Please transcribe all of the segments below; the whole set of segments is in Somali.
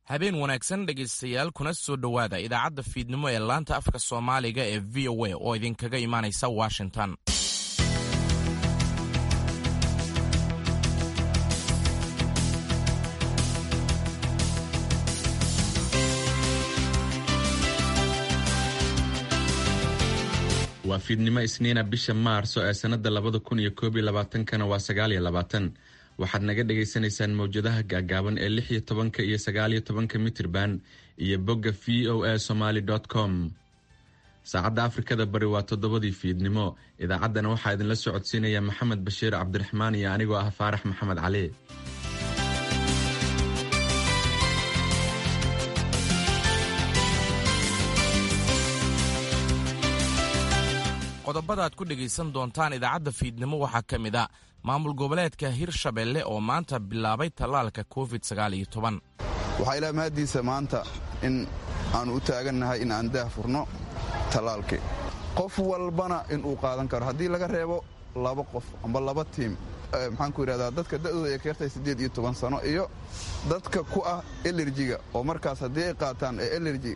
habeen wanaagsan dhegaystayaal kuna soo dhowaada idaacadda fiidnimo ee laanta afka soomaaliga ee v o a oo idinkaga imaanaysa washington waa fiidnimo isniina bisha maarso ee sannada labada kun iyo koob iyo labaatankana waa sagaal iyo labaatan waxaad naga dhagaysanaysaan mawjadaha gaagaaban ee lix iyo tobanka iyo sagaal iyo tobanka mitirban iyo bogga v o a somaly com saacadda afrikada bari waa toddobadii fiidnimo idaacaddana waxaa idinla socodsiinaya maxamed bashiir cabdiraxmaan iyo anigoo ah faarax maxamed cali qodobada aad ku dhegaysan doontaan idaacadda fiidnimo waxaa ka mid a maamul goboleedka hirshabelle oo maanta bilaabay tallaalka covid waxaa ilaa mahaddiisa maanta in aannu u taagannahay in aan daah furno tallaalkii qof walbana inuu qaadan karo haddii laga reebo laba qof amba laba tiim maxaanku yidhahdaa dadka da'dooda ay ka yartahay siddeed iyo toban sano iyo dadka ku ah elerjiga oo markaas haddii ay qaataan ee elerji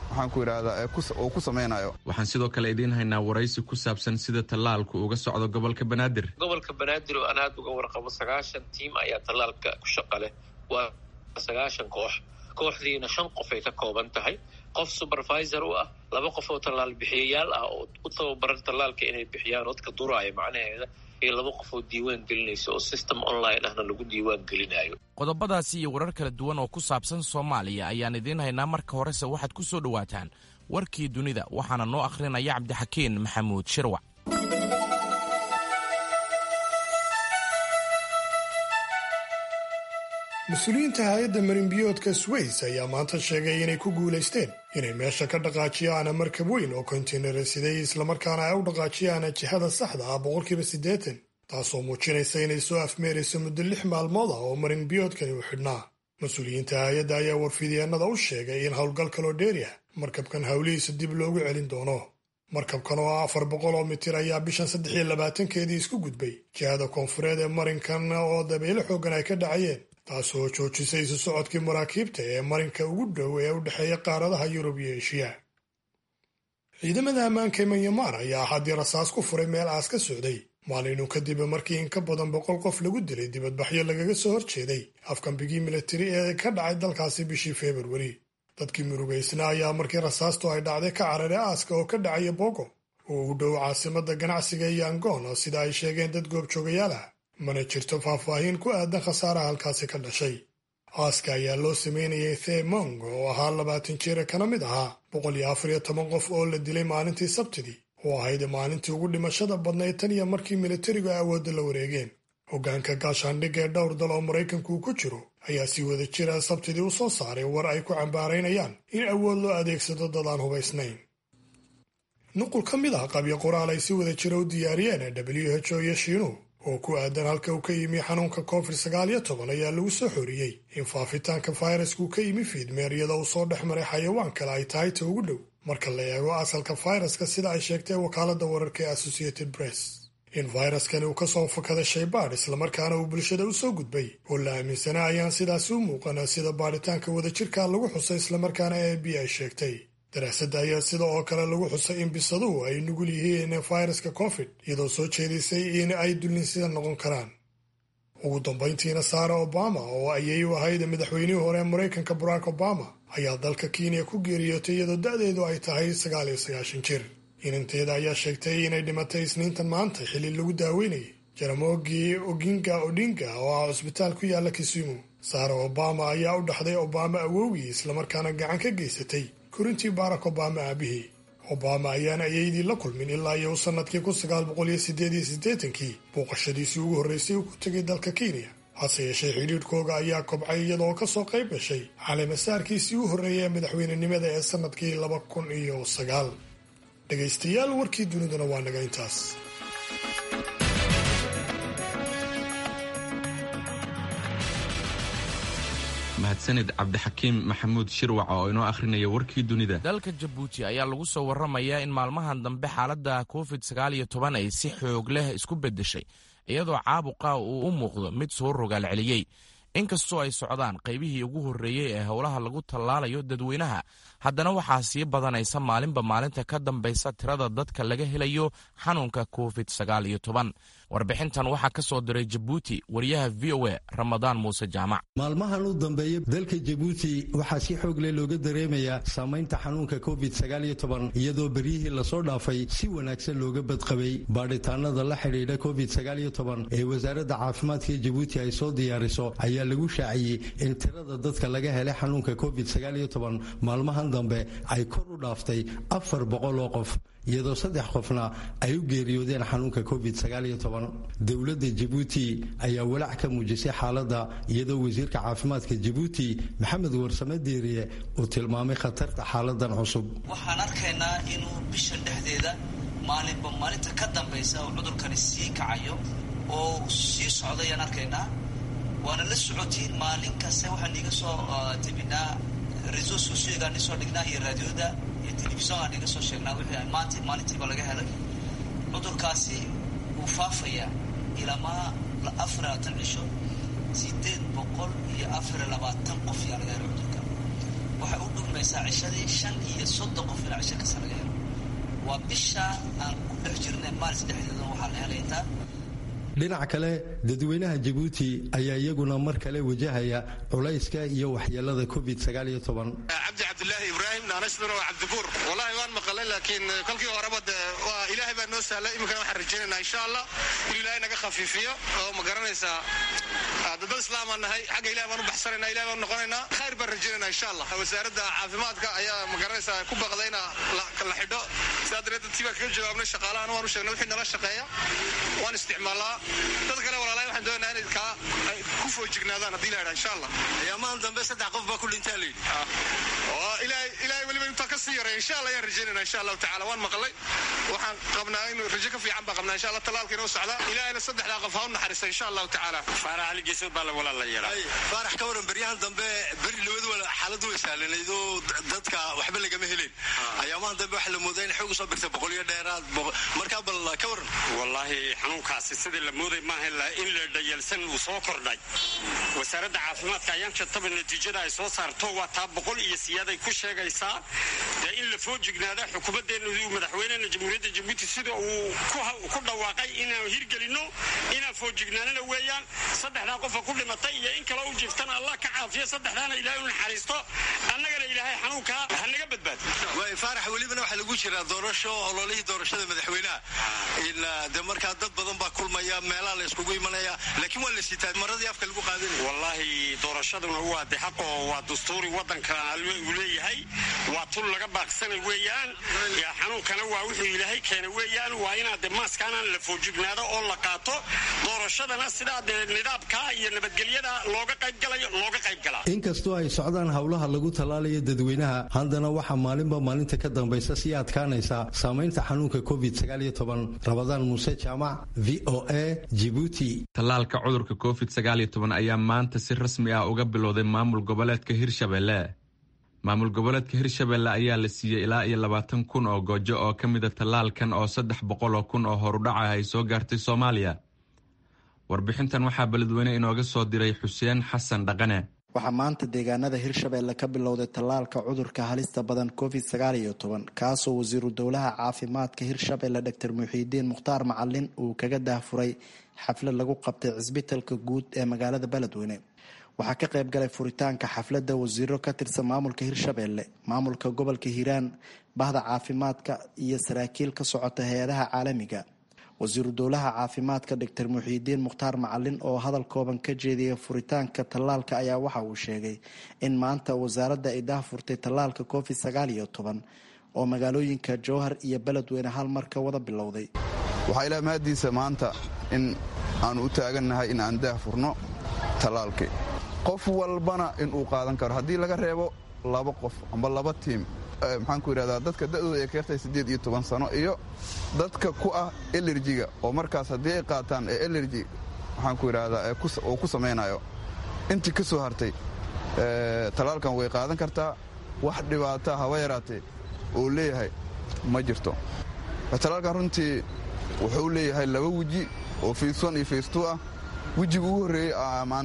waxaan sidoo kale idiin haynaa waraysi ku saabsan sida tallaalku uga socdo gobolka banaadir gobolka banaadir oo aan aad uga warqabo sagaashan tiim ayaa tallaalka ku shaqa leh waa sagaashan koox kooxdiina shan qof ay ka kooban tahay qof supervisor u ah laba qof oo tallaal bixiyayaal ah oo u tababaran tallaalka inay bixiyaan dadka duraaya macnaheeda iyo laba qof oo diiwaan gelinaysa oo system online ahna lagu diiwaan gelinayo qodobadaasi iyo warar kala duwan oo ku saabsan soomaaliya ayaan idiin haynaa marka horese waxaad ku soo dhowaataan warkii dunida waxaana noo akhrinaya cabdixakiin maxamuud shirwac mas-uuliyiinta hay-adda marinbiyoodka sways ayaa maanta sheegay inay ku guulaysteen inay meesha ka dhaqaajiyaan markab weyn oo kontaynara siday islamarkaana ay u dhaqaajiyaan jihada saxda ah boqolkiiba siddeetan taasoo muujinaysa inay soo afmeerayso muddo lix maalmood ah oo marinbiyoodkani u xidhnaa mas-uuliyiinta hay-adda ayaa warfidyeenada u sheegay in howlgal kaloo dheeri ah markabkan howlihiisa dib loogu celin doono markabkan oo ah afar boqol oo mitir ayaa bishan saddex iyo labaatankeedii isku gudbay jihada koonfureed ee marinkan oo dabeyle xooggan ay ka dhacayeen taasoo joojisay isu socodkii maraakiibta ee marinka ugu dhow ee u dhexeeya qaaradaha yurub iyo eshiya ciidamada ammaanka manyamar ayaa haddii rasaas ku furay meel aas ka socday maalinu kadib markii in ka badan boqol qof lagu dilay dibadbaxyo lagaga soo horjeeday afkambigii militari ee ka dhacay dalkaasi bishii februari dadkii murugaysna ayaa markii rasaastu ay dhacday ka cararay aaska oo ka dhacaya bogo oo u dhow caasimada ganacsiga iyo angoon sida ay sheegeen dad goobjoogayaal ah mana jirto faahfaahin ku aadan khasaaraha halkaasi ka dhashay aaska ayaa loo sameynayay themong oo ahaa labaatan jira kana mid ahaa boqol iyo afar iyo toban qof oo la dilay maalintii sabtidii oo ahayd maalintii ugu dhimashada badnayd tan iyo markii militarigu awoodda la wareegeen hoggaanka gaashaandhigga ee dhowr dal oo maraykanku ku jiro ayaa si wada jira sabtidii u soo saaray war ay ku cambaaraynayaan in awood loo adeegsado dad aan hubaysnayn nuqul ka mid ah qabyo qoraal ay si wada jira u diyaariyeen w h o iyo shiinuhu oo ku aadan halka uu ka yimi xanuunka covid sagaal iyo toban ayaa lagu soo xoriyey in faafitaanka fayrasku ka yimi fiidmeer iyadoo uu soo dhex maray xayawaan kale ay tahay ta ugu dhow marka la eego asalka fayraska sida ay sheegtay wakaaladda wararka ee associated press in fayraskani uu ka soo fakaday shaybaadh islamarkaana uu bulshada u soo gudbay oo la aaminsanaa ayaan sidaasi u muuqana sida baadhitaanka wadajirka lagu xusay islamarkaana a b ay sheegtay daraasadda ayaa sida oo kale lagu xusay in bisaduhu ay nugul yihiin fayraska covid iyadoo soo jeedisay in ay dullinsida noqon karaan ugu dambayntiina saara obama oo ayay u ahayd madaxweynihii hore ee maraykanka barack obama ayaa dalka kenya ku geeriyootay iyadoo da'deedu ay tahay sagaal iyo sagaashan jir inanteeda ayaa sheegtay inay dhimatay isniintan maanta xilli lagu daaweynayay jaramogi oginga odinga oo ah cusbitaal ku yaala kisumu saara obama ayaa u dhaxday obama awowgii islamarkaana gacan ka geysatay korintii barack obama aabihii obama ayaana ayaydii la kulmin ilaa iyo sannadkii kun sagaal boqol iyo sideed iyo siddeetankii booqashadiisii ugu horreysay uu ku tegay dalka kenya hase yeeshee xidhiidhkooga ayaa kobcay iyadoo ka soo qayb gashay caleemasaarkiisii u horreeyay ee madaxweynenimada ee sannadkii laba kun iyo sagaal dhegaystayaal warkii duniduna waa naga intaas mahadsanid cabdixakiim maxamuud shirwac oo inoo akhrinaya warkii dunida dalka jabuuti ayaa lagu soo warramayaa in maalmahan dambe xaaladda covid sagaal iyo toban ay si xoog leh isku beddeshay iyadoo caabuqa uu u muuqdo mid soo rogaal celiyey inkastoo ay socdaan qaybihii ugu horreeyey ee howlaha lagu tallaalayo dadweynaha haddana waxaa sii badanaysa maalinba maalinta ka dambaysa tirada dadka laga helayo xanuunka covid sagaal iyo toban warbixintan waxaa ka soo diray jabuuti wariyaha v o a ramadaan muuse jaamac maalmahan u dambeeya dalka jabuuti waxaa si xoog leh looga dareemayaa saamaynta xanuunka covid sagaal iyo toban iyadoo beryihii lasoo dhaafay si wanaagsan looga badqabay baadhitaanada la xidhiidha covid sagaal iyo toban ee wasaaradda caafimaadka jabuuti ay soo diyaariso ayaa lagu shaaciyey in tirada dadka laga helay xanuunka covid sagaal iyo toban maalmahan dambe ay kor u dhaaftay afar boqol oo qof iyadoo saddex qofna ay u geeriyoodeen xanuunka covid sagaal iyo toban dowladda jabuuti ayaa walaac ka muujisay xaaladda iyadoo wasiirka caafimaadka jabuuti maxamed warsame deeriye uu tilmaamay khatarta xaaladan cusub waxaan arkaynaa inuu bishan dhexdeeda maalinba maalinta ka dambaysa uu cudurkani sii kacayo oo sii socdayaan arkaynaa waana la socotiin maalin kaste waxaan iga soo tebinaa reso sociogaan isoo dhignaa iyo raadioda iyo telefisongaan iga soo sheegnaa wixii maanta maalintiiba laga helay cudurkaasi wuu faafayaa ilamaa afar labaatan cisho sideed boqol iyo afar labaatan qof yaa laga helay cudurka waxay u dhugmaysaa cishadii shan iyo soddon qof ilaa cisho kasta laga helo waa bisha aan ku dhex jirnay maalis dhexdeeda waxaa la helay intaa dhinac kale dadweynaha jabuuti ayaa iyaguna mar kale wajahaya culayska iyo waxyeelada covid sagaal iyo toban cabdi cabdilaahi ibraahim naanasduna waa cabdibuur wallahi waan maqalay laakiin kolkii horeba de waa ilaahay baa noo sahlay iminkana waxaan rajaynaynaa insha allah in ilaahay naga khafiifiyo oo ma garanaysaa dad islaamaan nahay xagga ilahay baan u baxsanayna ilahay baan noqonaynaa khayr baan rajaynaynaa insha allah wasaaradda caafimaadka ayaa ma garanaysaa ku baqday ina la xidho sidaa dareed dadkii baan kaga jawaabnay shaqaalahana waan u sheegnay wixii nala shaqeeya waan isticmaalaa dad kale walaalahay waxaan doonayaa inay kaa ay ku foojignaadaan haddii la yidhaha insha allah ayaamahan dambe saddex qof baa ku dhintaa la yidhi ilaahay ilaahay weliba intaa ka sii yaray insha allah ayaan rajaynayna insha allahu tacala waan maqlay waxaan qabnaa in rajo ka fiican baan qabnaa insha allah talaalka inoo socda ilaahayna saddexdaa qof ha u naxariista insha allahu tacaala faarax ali geesood baa la walaal la yeelaa faarax ka waran beryahan dambe beri labadu xaaladu way sahlanayd oo dadka waxba lagama helin ayaamahan dambe waxaa la moodaa in xoog usoo birtay boqol iyo dheeraad markaa bal ka waran wallaahi xanuunkaasi sidii la mooday maaha in la dhayalsan uu soo kordhay wasaaradda caafimaadka ayaan shataba natiijada ay soo saarto waa taa boqol iyo siyaaday ku sheegaysaa dee in la foojignaada xukuumaddeena madaxweynena jamhuuriyadda jabuuti sida uu ku dhawaaqay inaan hirgelinno inaan foojignaanana weeyaan saddexdaa qofa ku dhimatay iyo in kale u jiftana allah ka caafiyo saddexdaana ilaahay u naxariisto annagana ilaahay xanuunkaa ha naga badbaado faarax welibana waxaa lagu jiraa doorasho ololihii doorashada madaxweynaha de markaa dad badan baa kulmaya meelaha la iskugu imanaya laakiin waa la sitaa maradii afka lagu qaadanaya wallaahi doorashaduna waa de xaqo waa dastuuri waddanka uu leeyahay waa tul laga baaqsanay weeyaan xanuunkana waa wuxuu ilaahay keena weeyaan waa inaad de maaskaanaan la foojignaado oo la qaato doorashadana sidaa dee nidaamka iyo nabadgelyada looga qaybgalayo looga qaybgalaa inkastoo ay socdaan howlaha lagu tallaalayo dadweynaha haddana waxaa maalinba maalinta ka dambaysa sii adkaanaysa saamaynta xanuunka covid sagaal iyo toban rabadaan muuse jaamac v o a jibuuti tallaalka cudurka covid sagaal iyo toban ayaa maanta si rasmi ah uga bilowday maamul goboleedka hirshabelle maamul goboleedka hirshabelle ayaa la siiyey ilaa iyo labaatan kun oo goojo oo ka mida tallaalkan oo saddex boqol oo kun oo horudhaca ay soo gaartay soomaaliya warbixintan waxaa beledweyne inooga soo diray xuseen xasan dhaqane waxaa maanta deegaanada hirshabelle ka bilowday tallaalka cudurka halista badan covid sagaal iyo toban kaasoo wasiiru dowlaha caafimaadka hirshabelle doctor muxiidiin mukhtaar macalin uu kaga daahfuray xaflad lagu qabtay cisbitalka guud ee magaalada beledweyne waxaa ka qayb galay furitaanka xafladda wasiiro ka tirsan maamulka hirshabelle maamulka gobolka hiiraan bahda caafimaadka iyo saraakiil ka socota hay-adaha caalamiga wasiiru dowlaha caafimaadka doctor muxiidiin mukhtaar macalin oo hadal kooban ka jeediyay furitaanka tallaalka ayaa waxa uu sheegay in maanta wasaaradda ay daahfurtay tallaalka covid sagaal iyo toban oo magaalooyinka jowhar iyo beledweyne hal mar ka wada bilowday waxaa ilaa mahadiisa maanta in aanu u taagannahay in aan daahfurno tallaalkii qof walbana inuu qaadan karo haddii laga reebo laba qof amba laba tiim maxaanku yidhahdaa dadka da'dooda ay ka yartahay siddeed iyo toban sano iyo dadka ku ah elerjiga oo markaas haddii ay qaataan ee elerji maxaanku yidhahdaa uu ku samaynayo intii ka soo hartay tallaalkan way qaadan kartaa wax dhibaata haba yaraatee oo leeyahay ma jirto tallaalkan runtii wuxuu leeyahay laba weji oo fayswan iyo faystuu ah wejiga ugu horreeyey maanta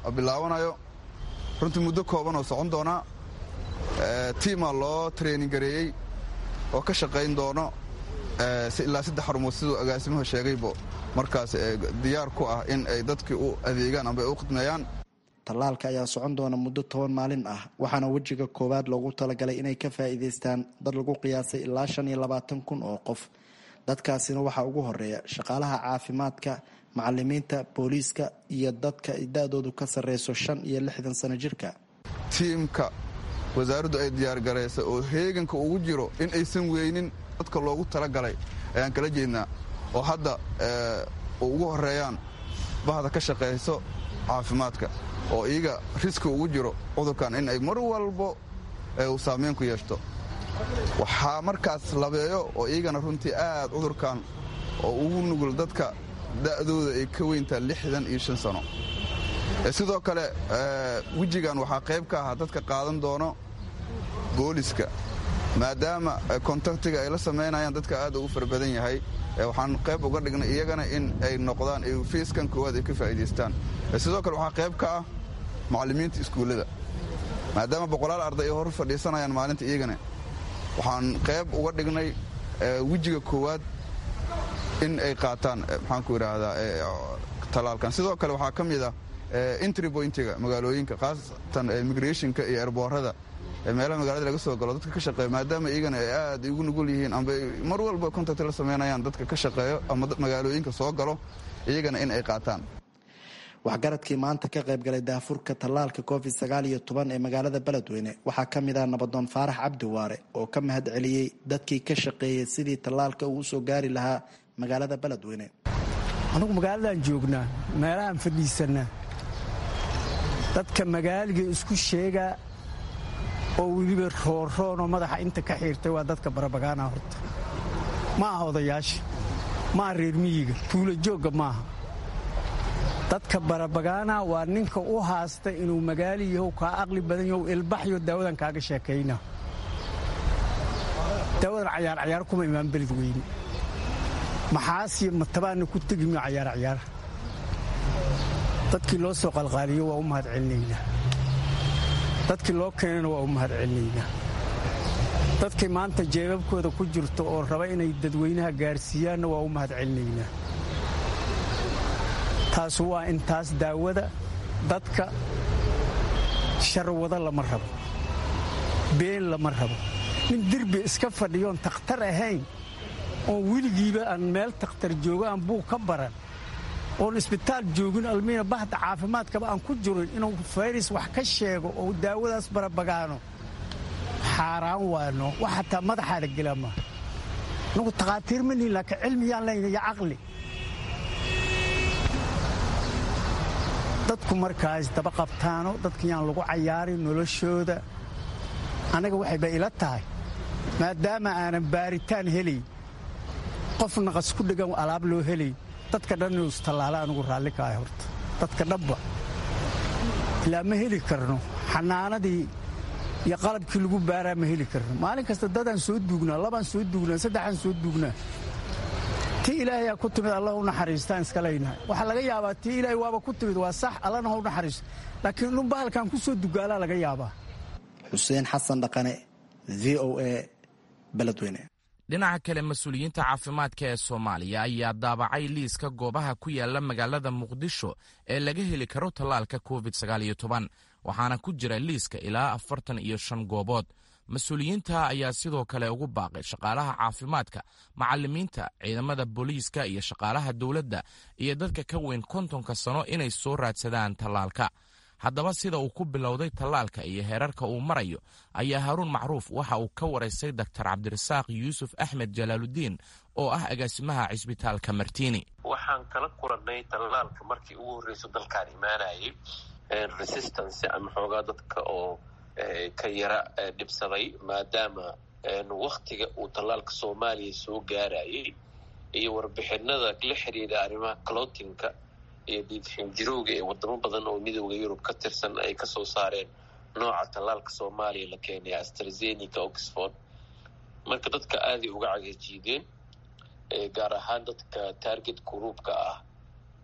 bilaabanayo runtii muddo kooban oo socon doonaa tiimaa loo training gareeyey oo ka shaqayn doono ilaa saddex xarumood siduu agaasimuhu sheegaybo markaas diyaar ku ah in ay dadkii u adeegaan amba ay u khidmeeyaan tallaalka ayaa socon doona muddo toban maalin ah waxaana wejiga koowaad loogu talagalay inay ka faa'iidaystaan dad lagu qiyaasay ilaa shan iyo labaatan kun oo qof dadkaasina waxaa ugu horeeya shaqaalaha caafimaadka macalimiinta booliiska iyo dadka da-doodu ka sarreyso shan iyo lixdan sano jirka tiimka wasaaraddu ay diyaargaraysa oo heeganka ugu jiro in aysan weynin dadka loogu talagalay ayaan kala jeednaa oo hadda ugu horeeyaan bahda ka shaqayso caafimaadka oo iyaga riski ugu jiro cudurkan in ay mar walbo uu saameyn ku yeeshto waxaa markaas labeeyo oo iyagana runtii aad cudurkan oo ugu nugul dadka da'dooda ay ka weyntaa lixdan iyo shan sano sidoo kale wejigan waxaa qayb ka ahaa dadka qaadan doono booliska maadaama kontaktiga ay la samaynayaan dadka aad ugu fara badan yahay waxaan qayb uga dhignay iyagana in ay noqdaan fiiskan koowaad ay ka faa'iidaystaan sidoo kale waxaa qayb ka ah macallimiinta iskuullada maadaama boqolaal arday ay hor fadhiisanayaan maalinta iyagana waxaan qayb uga dhignay wejiga koowaad in ay qaataan maxaanku idhaahdaa talaalkan sidoo kale waxaa ka mid ah entry pointiga magaalooyinka khaasatan immigrationka iyo erboorada meelaha magaalada laga soo galo dadka ka shaqeeya maadaama iyagana ay aad ugu nugul yihiin amba mar walba contact la samaynayaan dadka ka shaqeeyo ama magaalooyinka soo galo iyagana in ay qaataan waxgaradkii maanta ka qaybgalay daafurka tallaalka covid sagaal iyo toban ee magaalada beledweyne waxaa ka mid ah nabadoon faarax cabdi waare oo ka mahad celiyey dadkii ka shaqeeyey sidii tallaalka uu usoo gaari lahaa magaalada beledweyne anugu magaaladan joognaa meelahaan fadhiisanaa dadka magaaliga isku sheegaa oo weliba roorroonoo madaxa inta ka xiirtay waa dadka barabagaana horta ma aha odayaasha ma aha reer miyiga tuula joogga maaha dadka barabagaana waa ninka u haasta inuu magaali yahow kaa aqli badan yahow ilbaxyo daawadan kaaga sheekayna daawadan cayaar cayaar kuma imaan beled weyne maxaasiyo matabaana ku tegimiyo cayaar cayaar dadkii loo soo qalqaaliyo waa u mahad celinaynaa dadkii loo keenana waa u mahad celinaynaa dadkii maanta jeebabkooda ku jirto oo raba inay dadweynaha gaarsiiyaanna waa u mahad celinaynaa taas waa intaas daawada dadka sharwado lama rabo been lama rabo nin derbi iska fadhiyoon takhtar ahayn oon weligiiba aan meel takhtar joogo aan buug ka baran oon isbitaal joogin almiina bahda caafimaadkaba aan ku jirin inuu fayris wax ka sheego oo daawadaas barabagaano xaaraan waano wax hataa madaxaa la gelaa maaha anugu takhaatiir ma nihin laakiin cilmiyaan layna iyo caqli dadku markaas daba qabtaano dadkayaan lagu cayaarin noloshooda annaga waxayba ila tahay maadaama aanan baaritaan helayn qof naqas ku dhegan alaab loo helay dadka dhan inuu istallaala anugu raalli ka ahay horta dadka dhabba ilaa ma heli karno xanaanadii iyo qalabkii lagu baaraa ma heli karno maalin kasta dadaan soo duugnaa labaan soo duugnaa saddexaan soo duugnaa tii ilaahayaa ku timid allah u naxariistaan iska leynahay waxaa laga yaabaa tii ilaahay waaba ku timid waa sax allana ha u naxariisto laakiin dhun bahalkan ku soo dugaalaa laga yaabaa xuseen xasan dhaqane v o a beledweyne dhinaca kale mas-uuliyiinta caafimaadka ee soomaaliya ayaa daabacay liiska goobaha ku yaala magaalada muqdisho ee laga heli karo tallaalka covid waxaana ku jira liiska ilaa afartan iyo shan goobood mas-uuliyiinta ayaa sidoo kale ugu baaqay shaqaalaha caafimaadka macalimiinta ciidamada booliiska iyo shaqaalaha dowladda iyo dadka ka weyn kontonka sano inay soo raadsadaan tallaalka haddaba sida uu ku bilowday tallaalka iyo heerarka uu marayo ayaa haruun macruuf waxa uu ka waraystay doktor cabdirasaaq yuusuf axmed jalaaludiin oo ah agaasimaha cisbitaalka martiini waxaan kala kulannay tallaalka markii ugu horreyso dalkaan imaanayay resistance ama xoogaa dadka oo ka yara dhibsaday maadaama waktiga uu tallaalka soomaaliya soo gaarayay iyo warbixinada la xiriira arrimaha clotinka iyo dhiidxinjirowga ee wadamo badan oo midooda yurub ka tirsan ay kasoo saareen nooca tallaalka soomaaliya la keenay astrazenica oxford marka dadka aaday uga cagajiideen gaar ahaan dadka target gruupka ah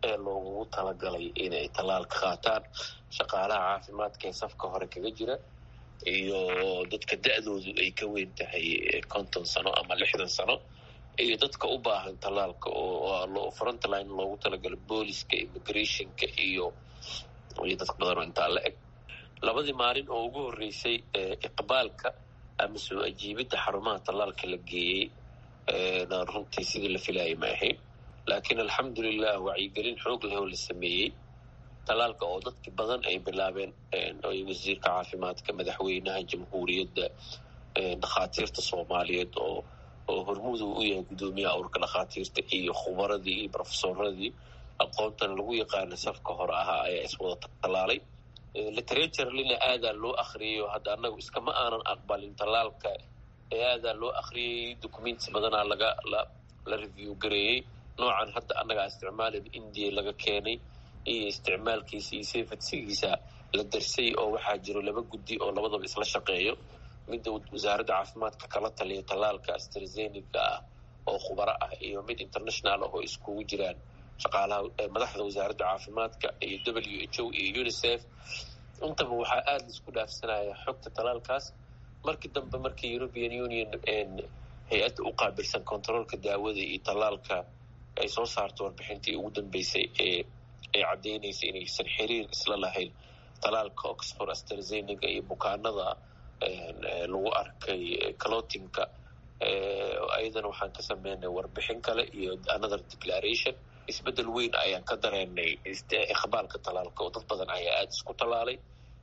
ee loogugu talagalay inay tallaalka qaataan shaqaalaha caafimaadka ee safka hore kaga jira iyo dadka da-doodu ay ka weyn tahay konton sano ama lixdan sano iyo dadka u baahan tallaalka oo frontline loogu talagalay booliska immigrationka iyo iyo dadka badan oo intaa la eg labadii maalin oo ugu horreysay iqbaalka ama soo ajiibidda xarumaha tallaalka la geeyey na runtii sidii la filayay ma ahayn laakiin alxamdulilah wacyigelin xoog leh oo la sameeyey tallaalka oo dadki badan ay bilaabeen wasiirka caafimaadka madaxweynaha jamhuuriyadda dhakhaatiirta soomaaliyeed oo oo hormudu u yahay guddoomiyaha urka dhakhaatiirta iyo khubaradii iyo brofesoradii aqoontan lagu yaqaana safka hore ahaa ayaa iswada tallaalay literaturelina aadaa loo akriyayo hadda annagu iskama aanan aqbalin tallaalka ee aadaa loo akriyay documents badanaa laga la review gareeyey noocan hadda annagaa isticmaalada indiya laga keenay iyo isticmaalkiisa iyo safetsigiisa la darsay oo waxaa jiro laba guddi oo labadaba isla shaqeeyo midda wasaaradda caafimaadka kala taliya tallaalka astrazenica ah oo khubaro ah iyo mid international ah oo iskugu jiraan shaqaalaha madaxda wasaaradda caafimaadka iyo w h o iyo unicef intaba waxaa aada laisku dhaafsanaya xogta tallaalkaas markii dambe markii european union hay-adda u qaabilsan controolka daawada iyo tallaalka ay soo saarto warbixintii ugu dambeysay ee ay caddeynaysa inaysan xiriir isla lahayn tallaalka oxford astrazenica iyo bukaanada lagu arkay clotinka ayadana waxaan ka sameynay warbixin kale iyo another declaration isbeddel weyn ayaan ka dareenay iqbaalka tallaalka oo dad badan ayaa aada isku tallaalay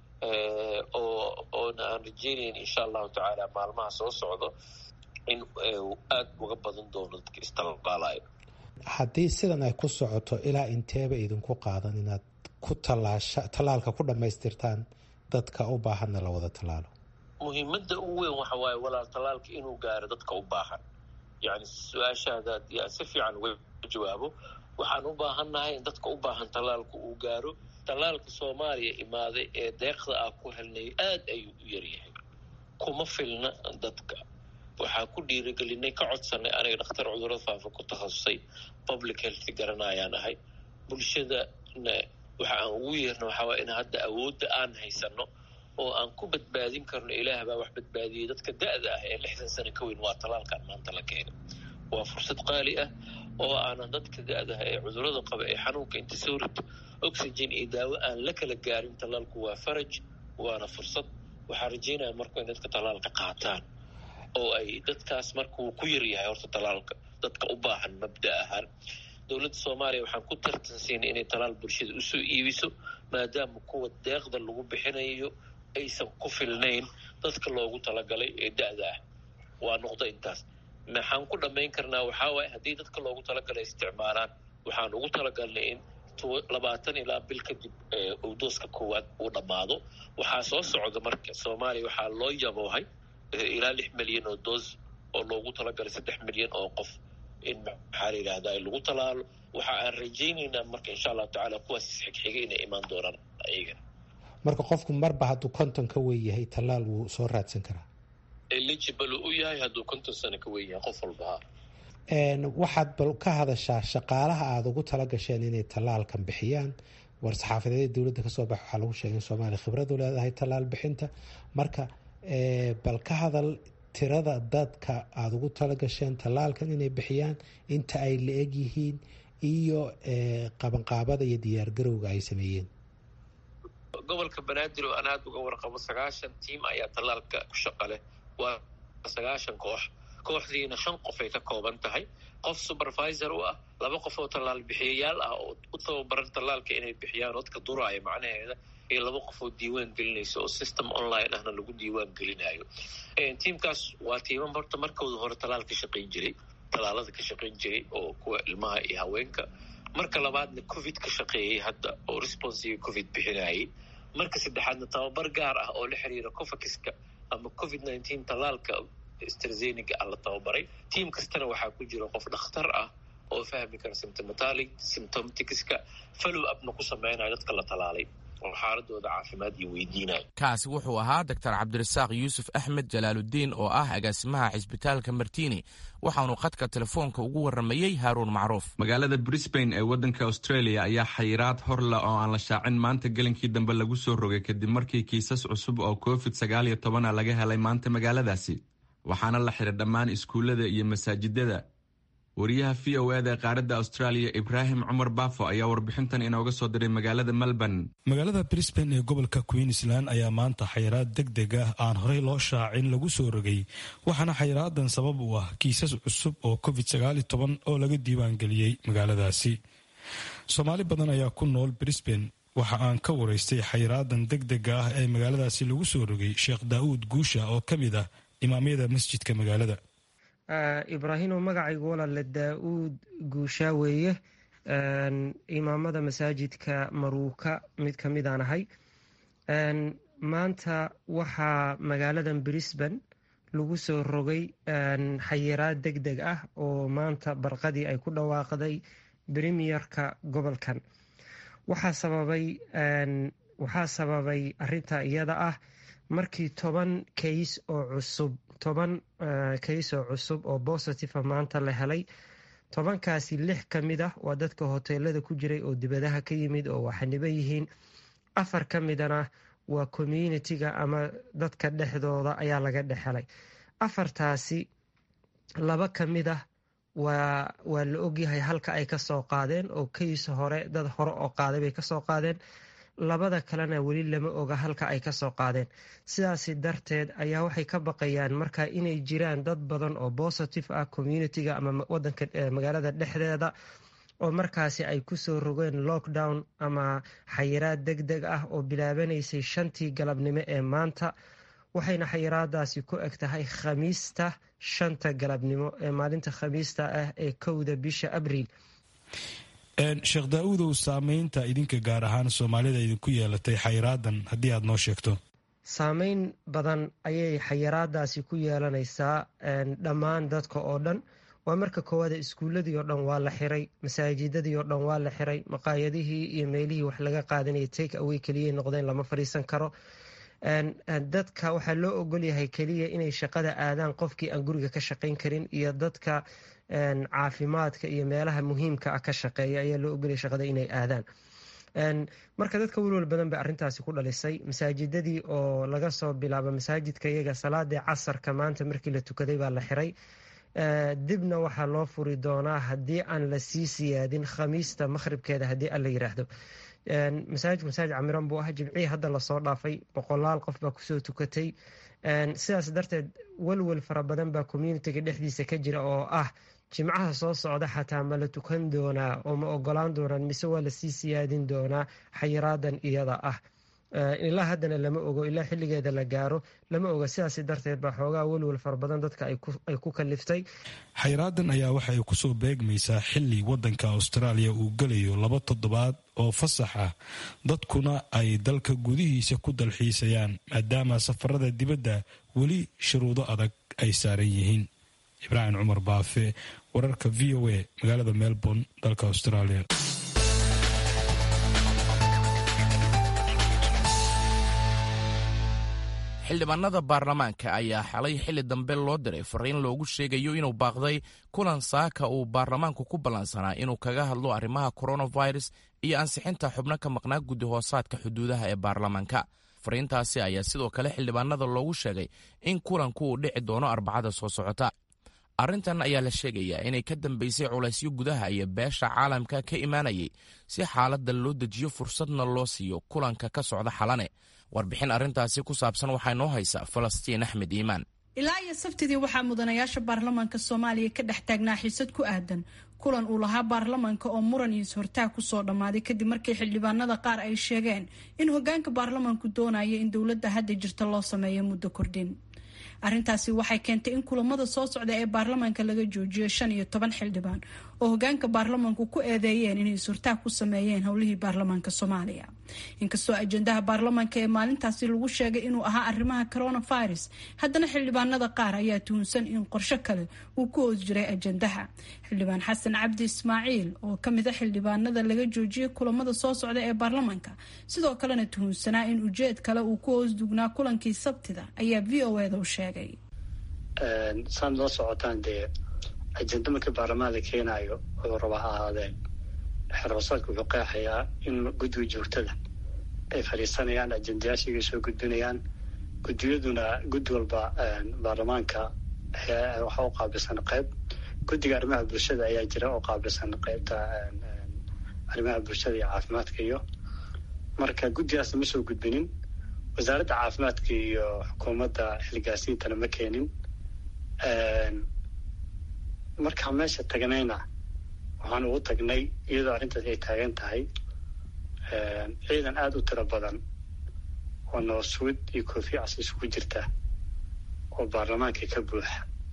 oo oona aan rajeynayn insha allahu tacaala maalmaha soo socdo in aada uga badan doono dadka istalbaalayo haddii sidan ay ku socoto ilaa inteeba idinku qaadan inaad ku tallaasha tallaalka ku dhammaystirtaan dadka u baahanna la wada tallaalo muhiimadda ugu weyn waxa waaye walaal tallaalka inuu gaaro dadka u baahan yacni su-aashaada yaa si fiican uga jawaabo waxaan u baahannahay in dadka u baahan tallaalka uu gaaro tallaalka soomaaliya imaaday ee deeqda ah ku helnay aada ayuu u yaryahay kuma filna dadka waxaa ku dhiirigelinay ka codsanay aniga dhakhtar cudurada faafa ku takhasusay public health garanayaan ahay bulshadana waxa aan ugu yeerna waxaa waay in hadda awoodda aan haysano oo aan ku badbaadin karno ilaah baa wax badbaadiyey dadka da-da ah ee lixdan sano ka weyn waa tallaalkan maanta la keenay waa fursad qaali ah oo aanan dadka da-da ah ee cudurada qaba ee xanuunka inta soo rito oxygen iyo daawo aan la kala gaarin tallaalku waa faraj waana fursad waxaa rajeynaya marku in dadka tallaalka qaataan oo ay dadkaas markuu ku yaryahay horta tallaalka dadka u baahan mabda ahaan dowladda soomaaliya waxaan ku tartansiinay inay tallaal bulshada usoo iibiso maadaama kuwa deeqda lagu bixinayo aysan ku filnayn dadka loogu talagalay ee da-da ah waa noqdo intaas maxaan ku dhammayn karnaa waxaa waaye haddii dadka loogu talagalay isticmaalaan waxaan ugu talagalnay in labaatan ilaa bil kadib owdooska koowaad uu dhammaado waxaa soo socda marka soomaaliya waxaa loo yaboohay ilaa lix milyan oo doos oo loogu talagalay saddex milyan oo qof in maxaa la yidhahdaa lagu talaalo waxa aan rajaynaynaa marka insha allahu tacaala kuwaas isxigxigay inay imaan doonaan ayagana marka qofku marba hadduu konton ka weyn yahay tallaal wuu soo raadsan karaa eligible u yahay hadduu konton sano ka weyn yahay qof walbaha waxaad bal ka hadashaa shaqaalaha aada ugu tala gasheen inay tallaalkan bixiyaan war-saxaafadeeda dowladda kasoo bax waxaa lagu sheegay in soomaaliya khibradu leedahay tallaal bixinta marka bal ka hadal tirada dadka aada ugu tala gasheen tallaalkan inay bixiyaan inta ay la eg yihiin iyo qabanqaabada iyo diyaargarowga ay sameeyeen gobolka banaadir oo aan aada uga warqabo sagaashan tiim ayaa tallaalka ku shaqa leh waa sagaashan koox kooxdiina shan qof ay ka kooban tahay qof supervisor u ah laba qof oo tallaal bixiyayaal ah oo u tababaran tallaalka inay bixiyaan dadka duraaya macnaheeda iyo laba qof oo diiwaan gelinaysa oo system online ahna lagu diiwaan gelinayo tiimkaas waa tiimam horta markooda hore tallaal ka shaqayn jiray tallaalada ka shaqayn jiray oo kuwa ilmaha iyo haweenka marka labaadna covid ka shaqeeyey hadda oo responsiga covid bixinayay marka saddexaadna tababar gaar ah oo la xiriira covakiska ama covid nineteen tallaalka strazeniga ah la tababaray tiim kastana waxaa ku jira qof dhakhtar ah oo fahmi kara symptomatali symptomticska follow upna ku sameynaya dadka la talaalay oo xaaladooda caafimaad iyo weydiinayo kaasi wuxuu ahaa doctor cabdirasaaq yuusuf axmed jalaaludiin oo ah agaasimaha cisbitaalka martini waxaanu khadka telefoonka ugu warramayey haaruun macruuf magaalada brisbane ee waddanka australia ayaa xayiraad horla oo aan la shaacin maanta gelinkii dambe lagu soo rogay kadib markii kiisas cusub oo covid sagaal iyo tobana laga helay maanta magaaladaasi waxaana la xiray dhammaan iskuullada iyo masaajidada wariyaha v o eda ee qaaradda australia ibraahim cumar baafo ayaa warbixintan inooga soo diray magaalada melbourne magaalada brisbane ee gobolka queensland ayaa maanta xayiraad deg deg ah aan horey loo shaacin lagu soo rogay waxaana xayiraadan sabab u ah kiisas cusub oo covid sagaal toban oo laga diiwaangeliyey magaaladaasi soomaali badan ayaa ku nool brisbane waxa aan ka waraystay xayiraadan deg dega ah ee magaaladaasi lagu soo rogay sheekh daa'uud guusha oo ka mid ah imaamyada masjidka magaalada ibraahimo magacaygu walaale daa-uud guushaa weeye imaamada masaajidka maruuka mid ka midaan ahay maanta waxaa magaaladan brisbane lagu soo rogay xayiraad deg deg ah oo maanta barqadii ay ku dhawaaqday premierka gobolkan waxaa sababay waxaa sababay arinta iyada ah markii toban kays oo cusub toban kays oo cusub oo bositiva maanta la helay tobankaasi lix ka mid ah waa dadka hoteelada ku jiray oo dibadaha ka yimid oo waxaniban yihiin afar ka midana waa communitiga ama dadka dhexdooda ayaa laga dhexhelay afartaasi laba ka mid ah waa waa la ogyahay halka ay kasoo qaadeen oo kays hore dad hore oo qaaday bay kasoo qaadeen labada kalena weli lama oga halka ay kasoo qaadeen sidaasi darteed ayaa waxay ka baqayaan marka inay jiraan dad badan oo positive ah communitiga ama wadanka magaalada dhexdeeda oo markaasi ay kusoo rogeen lockdown ama xayiraad deg deg ah oo bilaabanaysay shantii galabnimo ee maanta waxayna xayiraadaasi ku eg tahay khamiista shanta galabnimo ee maalinta khamiista ah ee kowda bisha abriil sheekh daa-uudow saameynta idinka gaar ahaan soomaalida idinku yeelatay xayiraadan haddii aad noo sheegto saameyn badan ayay xayiraadaasi ku yeelanaysaa dhammaan dadka oo dhan waa marka koowaada iskuuladii oo dhan waa la xiray masaajidadii oo dhan waa la xiray maqaayadihii iyo meelihii wax laga qaadanaya take away keliyay noqdeen lama fadhiisan karo dadka waxaa loo ogolyahay keliya inay shaqada aadaan qofkii aan guriga ka shaqayn karin iyo dadka caafimaadka iyo meelaha muhiimka ah ka shaqeeya ayaa loo ogolaya shaqada inay aadaan marka dadka welwal badan bay arrintaasi ku dhalisay masaajidadii oo laga soo bilaabo masaajidka iyaga salaadii casarka maanta markii la tukaday baa la xiray dibna waxaa loo furi doonaa haddii aan la sii siyaadin khamiista maqhribkeeda haddii aan la yiraahdo masaajidku masaajid camiran buu ah jimcihii hadda lasoo dhaafay boqolaal qof baa kusoo tukatay sidaas darteed welwel fara badan baa communitiga dhexdiisa ka jira oo ah jimcaha soo socda xataa ma la tukan doonaa oo ma ogolaan doonaan mise waa lasii siyaadin doonaa xayiraadan iyada ah ilaa haddana lama ogo ilaa xilligeeda la gaaro lama oga sidaas darteed baa xoogaa welwel fara badan dadka ay ku kaliftay xayraadan ayaa waxay kusoo beegmaysaa xili wadanka austraaliya uu gelayo laba toddobaad oo fasax ah dadkuna ay dalka gudihiisa ku dalxiisayaan maadaama safarada dibadda weli shuruudo adag ay saaran yihiin ibraahim cumar baafe wararka v o a magaalada melbourne dalka australia xildhibaanada baarlamaanka ayaa xalay xilli dambe loo diray fariin loogu sheegayo inuu baaqday kulan saaka uu baarlamaanku ku ballansanaa inuu kaga hadlo arrimaha coronavirus iyo ansixinta xubno ka maqnaa guddi hoosaadka xuduudaha ee baarlamaanka fariintaasi ayaa sidoo kale xildhibaanada loogu sheegay in kulanku uu dhici doono arbacada soo socota arrintan ayaa la sheegayaa inay ka dambaysay culaysyo gudaha iyo beesha caalamka ka imaanayay si xaaladda loo dejiyo fursadna loo siiyo kulanka ka socda xalane warbixin arrintaasi ku saabsan waxaa noo haysa falastiin axmed iimaan ilaa iyo sabtidii waxaa mudanayaasha baarlamaanka soomaaliya ka dhex taagnaa xiisad ku aadan kulan uu lahaa baarlamaanka oo muran iyo is-hortaag kusoo dhammaaday kadib markii xildhibaanada qaar ay sheegeen in hogaanka baarlamaanku doonaya in dowladda hadda jirta loo sameeyo muddo kordhin arrintaasi waxay keentay in kulamada soo socda ee baarlamaanka laga joojiyo shan iyo toban xildhibaan oo hogaanka baarlamaanku ku eedeeyeen inay surtaag ku sameeyeen howlihii baarlamaanka soomaaliya inkastoo ajendaha baarlamaanka ee maalintaasi lagu sheegay inuu ahaa arrimaha coronavirus haddana xildhibaanada qaar ayaa tuhunsan in qorsho kale uu ku hoos jiray ajendaha xildhibaan xasan cabdi ismaaciil oo kamid a xildhibaanada laga joojiyay kulamada soo socda ee baarlamaanka sidoo kalena tuhunsanaa in ujeed kale uu ku hoos dugnaa kulankii sabtida ayaa v o eda u sheegay saad la socotaan dee ajenda markii baarlamaanka keenaayo oo raba ha ahaadeen xeroosaadka wuxuu qeexayaa in guddiga joogtada ay fadhiisanayaan ajendayaashigay soo gudbinayaan guddiyaduna guddi walba baarlamaanka waxaa u qaabilsan qayb guddiga arrimaha bulshada ayaa jira oo qaabilsan qaybta arrimaha bulshada iyo caafimaadka iyo marka guddigaasna ma soo gudbinin wasaaradda caafimaadka iyo xukuumadda xilgaasiintana ma keenin markaan meesha tagnayna waxaan ugu tagnay iyadoo arrintaas ay taagan tahay ciidan aada u tiro badan oo nabadsuud iyo koofi cas isugu jirta oo baarlamaanka ka buuxa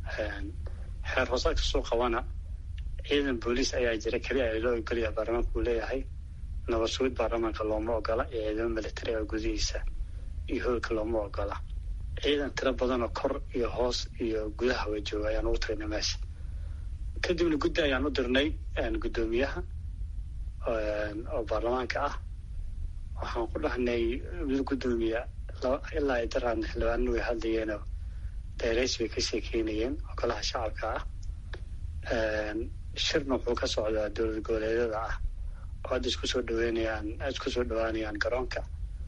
xeer hoosaadka soo qabana ciidan booliis ayaa jira keliya ay loo ogolaya baarlamaanka uu leeyahay nabadsuud baarlamaanka looma ogola iyo ciidamo militari oo gudihiisa iyo hoolka looma ogola ciidan tiro badanoo kor iyo hoos iyo gudaha wa jooga ayaan ugu tagnay meesha kadibna guddi ayaan u dirnay guddoomiyaha oo baarlamaanka ah waxaan ku dhahnay mid guddoomiya ilaa ay daraadna xildhibaanana way hadlayeenoo dayrays bay ka sheekeynayeen oo golaha shacabka ah shirna wuxuu ka socdaa dowlad goboleedyada ah oo hadda isku soo dhaweynayaan isku soo dhawaanayaan garoonka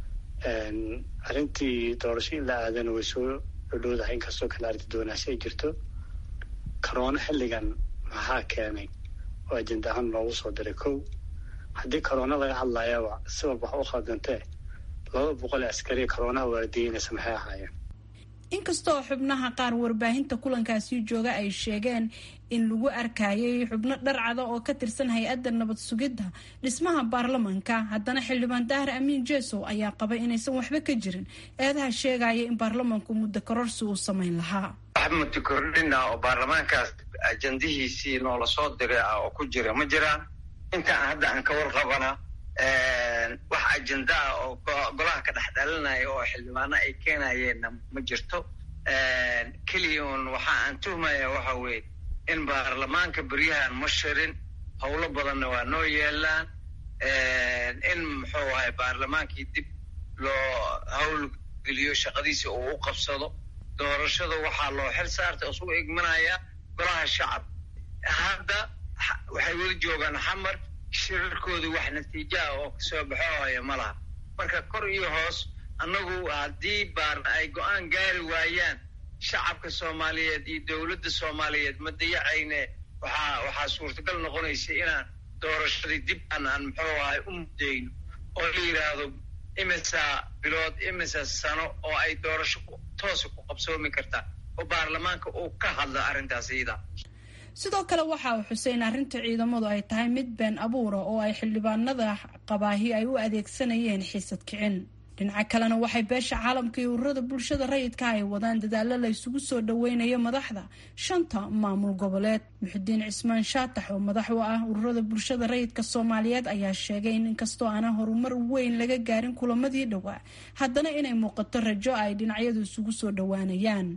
arrintii doorasho in la aadana way soo dhodhowdahay inkastoo kale arrinta doonaasho ay jirto corona xilligan maxaa keenay oo ajenda ahaan loogu soo diray kow haddii corona laga hadlayaba si walba wax u khaldantee laba boqol ee askariya coronaha waardiyeynaysa maxay ahaayeen inkastoo xubnaha qaar warbaahinta kulankaasi jooga ay sheegeen in lagu arkayay xubno dharcada oo ka tirsan hay-adda nabad sugidda dhismaha baarlamanka haddana xildhibaan dahar amiin jesow ayaa qabay inaysan waxba ka jirin eedaha sheegaya in baarlamanku muddo kororsi uu samayn lahaa wax muddo kordhina oo baarlamaankaas ajandihiisii noola soo diray ah oo ku jira ma jiraan intaan hadda aan ka warqabana wax ajenda ah oo golaha ka dhex dhalinaya oo xildhibaano ay keenayeenna ma jirto keliya un waxa aan tuhmaya waxa weeye in baarlamaanka beryahan ma shirin howlo badanna waa noo yeelaan in muxuu ahay baarlamaankii dib loo hawl geliyo shaqadiisa uu u qabsado doorashada waxaa loo xil saartay isugu igmanaya golaha shacab hadda waxay weli joogaan xamar shirarkooda wax natiijaha oo kasoo baxoohaya ma laha marka kor iyo hoos annagu haddii baar ay go-aan gaari waayaan shacabka soomaaliyeed iyo dowladda soomaaliyeed ma dayacayne waxaa waxaa suurtagal noqonaysa inaan doorashadii dib aan aan muxuu ahay u muddeyno oo la yidhaahdo imisa bilood imisa sano oo ay doorasho toosa ku qabsoomi kartaa oo baarlamaanka uu ka hadlo arrintaas iyada sidoo kale waxa uu xusay in arrinta ciidamadu ay tahay mid been abuura oo ay xildhibaanada qabaahi ay u adeegsanayeen xiisad kicin dhinaca kalena waxay beesha caalamka iyo ururada bulshada rayidka ay wadaan dadaalo la isugu soo dhaweynayo madaxda shanta maamul goboleed muxudiin cismaan shaatax oo madax u ah ururada bulshada rayidka soomaaliyeed ayaa sheegay in inkastoo aanan horumar weyn laga gaarin kulamadii dhowaa haddana inay muuqato rajo ay dhinacyadu isugu soo dhawaanayaan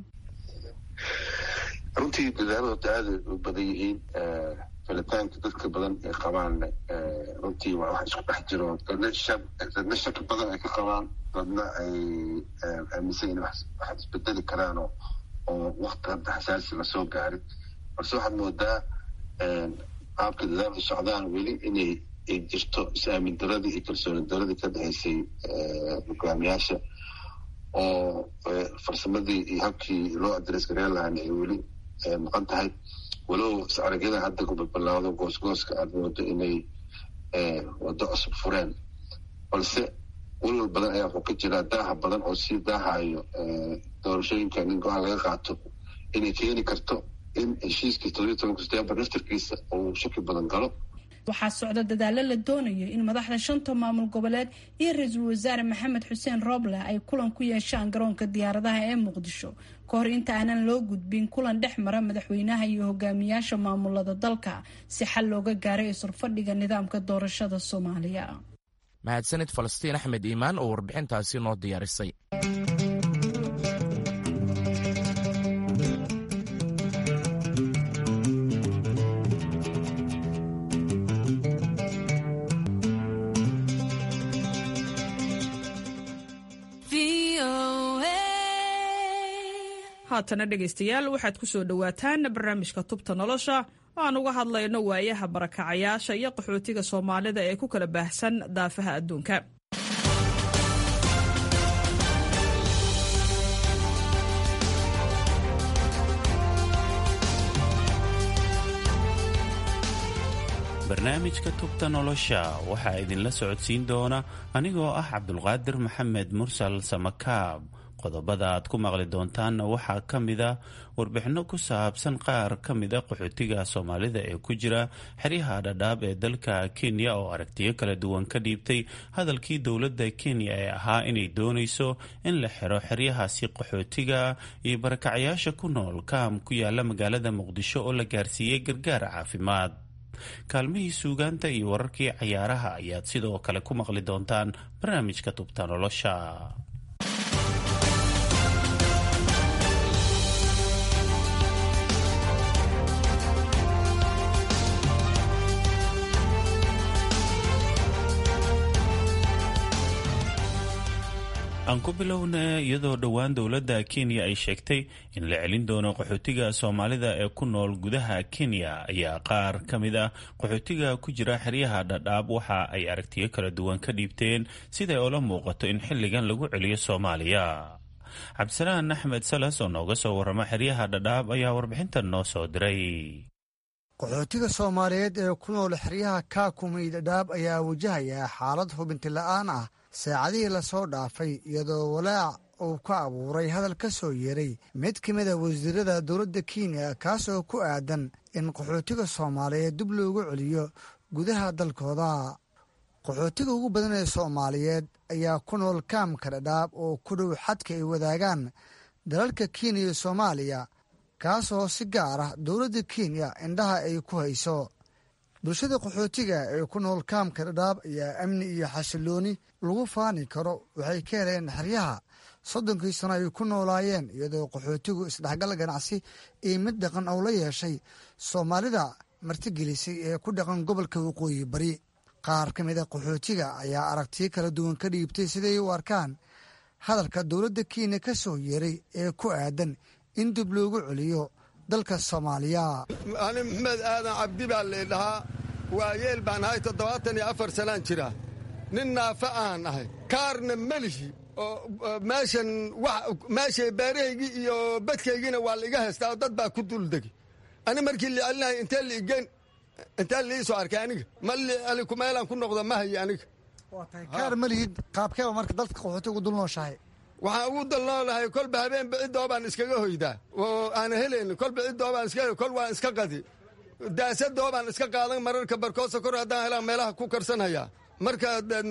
runtii dadaalada aada u badan yihiin filitaanka dadka badan ay qabaan runtii waa wax isku dhex jiro dadna shaki badan ay ka qabaan dadna ay aaminsan in wax isbedeli karaan oo wakti hadda xasaasi lasoo gaarin balse waxaad moodaa qaabka dadaalka socdaan weli inay jirto is-aamin daradii iyo kalsooni daradii ka dhexaysay hogaamiyaasha oo farsamadii iyo habkii loo adres gareen lahaana ay weli maqan tahay walow is-aragyada hadda kubalbalaado goosgooska aada moodo inay waddo cusub fureen balse walwal badan ayaa wuxuu ka jiraa daaha badan oo sii daahayo doorashooyinkan in go-aan laga qaato inay keeni karto in heshiiskii toddobiyi tobanka setembar naftarkiisa uu shaki badan galo waxaa socda dadaalo la doonayo in madaxda shanta maamul goboleed iyo ra-iisul wasaare maxamed xuseen rooble ay kulan ku yeeshaan garoonka diyaaradaha ee muqdisho ka hor inta aanan loo gudbin kulan dhex mara madaxweynaha iyo hogaamiyaasha maamulada dalka si xal looga gaaray isurfadhiga nidaamka doorashada soomaaliya mahadsanid falastiin axmed iimaan oo warbixintaasi noo diyaarisay haatana dhegaystayaal waxaad ku soo dhowaataan barnaamijka tubta nolosha oo aan uga hadlayno waayaha barakacayaasha iyo qaxootiga soomaalida ee ku kala baahsan daafaha adduunka barnaamijka tubta nolosha waxaa idinla socodsiin doona anigoo ah cabdulqaadir maxamed mursal samakaab qodobada aad ku maqli doontaanna waxaa ka mid a warbixinno ku saabsan qaar ka mid a qaxootiga soomaalida ee ku jira xeryaha dhadhaab ee dalka kenya oo aragtiyo kala duwan ka dhiibtay hadalkii dowladda kenya ee ahaa inay doonayso in la xiro xeryahaasi qaxootiga iyo barakacayaasha ku nool kaam ku yaala magaalada muqdisho oo la gaarsiiyey gargaar caafimaad kaalmihii suugaanta iyo wararkii cayaaraha ayaad sidoo kale ku maqli doontaan barnaamijka tubta nolosha aan ku bilowna iyadoo dhowaan dowladda kenya ay sheegtay in la celin doono qaxootiga soomaalida ee ku nool gudaha kenya ayaa qaar ka mid ah qaxootiga ku jira xeryaha dhadhaab waxa ay aragtiyo kala duwan ka dhiibteen siday oola muuqato in xilligan lagu celiyo soomaaliya cabdisalaan axmed salas oo nooga soo warrama xeryaha dhadhaab ayaa warbixintan noo soo diray qaxootiga soomaaliyeed ee ku nool xeryaha kaakumay dhadhaab ayaa wajahaya xaalad hubinti la'aan ah saacadihii lasoo dhaafay iyadoo walaac uu ka abuuray hadal ka soo yeeray mid ka mid a wasiirada dowladda kenya kaasoo ku aadan in qaxootiga soomaaliyeed dib loogu celiyo gudaha dalkooda qaxootiga ugu badan ee soomaaliyeed ayaa ku nool kaamka dhadhaab oo ku dhow xadka ay wadaagaan dalalka kenya iyo soomaaliya kaasoo si gaar ah dowladda kenya indhaha ay ku hayso bulshada qaxootiga ee ku nool kaamka dhadhaab ayaa amni iyo xasilooni lagu faani karo waxay ka heleen xeryaha soddonkii sano ay ku noolaayeen iyadoo qaxootigu isdhexgal ganacsi iyo mid dhaqan oo la yeeshay soomaalida martigelisay ee ku dhaqan gobolka waqooyi bari qaar ka mid a qaxootiga ayaa aragtiyo kala duwan ka dhiibtay siday u arkaan hadalka dowladda kenya ka soo yeeray ee ku aadan in dib loogu celiyo dalka soomaaliya ani maxmed aadan cabdi baa laydhahaa waayeel baan ahay toddobaatan iyo afar sanaan jira nin naafa aan ahay kaarna melihi oo meeshan meeshay beerahaygii iyo badkaygiina waa laiga haystaa oo dad baa ku duldegi ani markii la celinahay intee liigeen intee liii soo arkay aniga ma lialiku meelaan ku noqdo ma hayi aniga kaar malihid qaabkeeba marka dalka qaxootiga u dulnooshahay waxaan ugu dalnoolahay kolba habeenba ciddoo baan iskaga hoydaa oo aan helaynin kolba ciddoo baan iska kol waan iska qadi daasadoo baan iska qaadan mararka barkoosa kor haddaan helaan meelaha ku karsanhayaa marka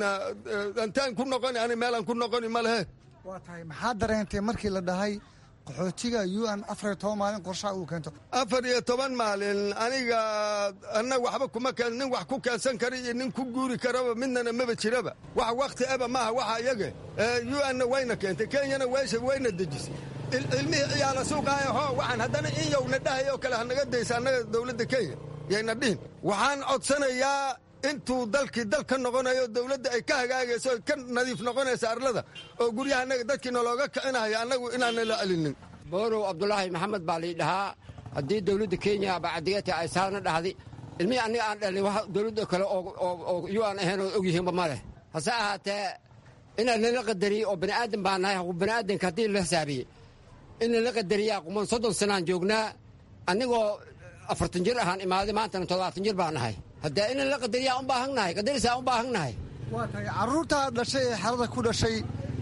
intaan ku noqoni ani meelaan ku noqoni ma lehe waa tahay maxaa dareentay markii la dhahay qaxootiga u n afar iyo toban maalin qorshaha uu keento afar iyo toban maalin aniga annaga waxba kuma keen nin wax ku keensan kara iyo nin ku guuri karaba midnana maba jiraba wax wakhti eba maaha waxa iyaga u n-na wayna keentay kenyana weesha wayna dejisay ilmihii ciyaala suuqaaya hoo waxaan haddana in yowna dhahay oo kale hanaga daysa annaga dowladda kenya yayna dhihin waxaan codsanayaa intuu dalkii dal ka noqonayo dowladda ay ka hagaagayso oy ka nadiif noqonaysa arlada oo guryaha annaga dadkii nalooga kicinayo annagu inaana la celinin boorow cabdulaahi maxamed baa lii dhahaa haddii dowladda kenya bacdigata ay saana dhahday ilmihii anniga aan dhalin wax dowladda kale oo yu aan ahayn oo ogyihiinba ma leh hase ahaatee inaan lala qadariye oo bani'aadan baa nahay bani'aadanka haddii la xisaabiyey in lala qadariyaa quman soddon sanaan joognaa annigoo afartan jir ahaan imaaday maantana toddobaatan jir baan nahay haddee in lala qadariyaa un baahannahay qadarisaa un baahannahay waa tahay carruurtaa dhashay ee xerada ku dhashay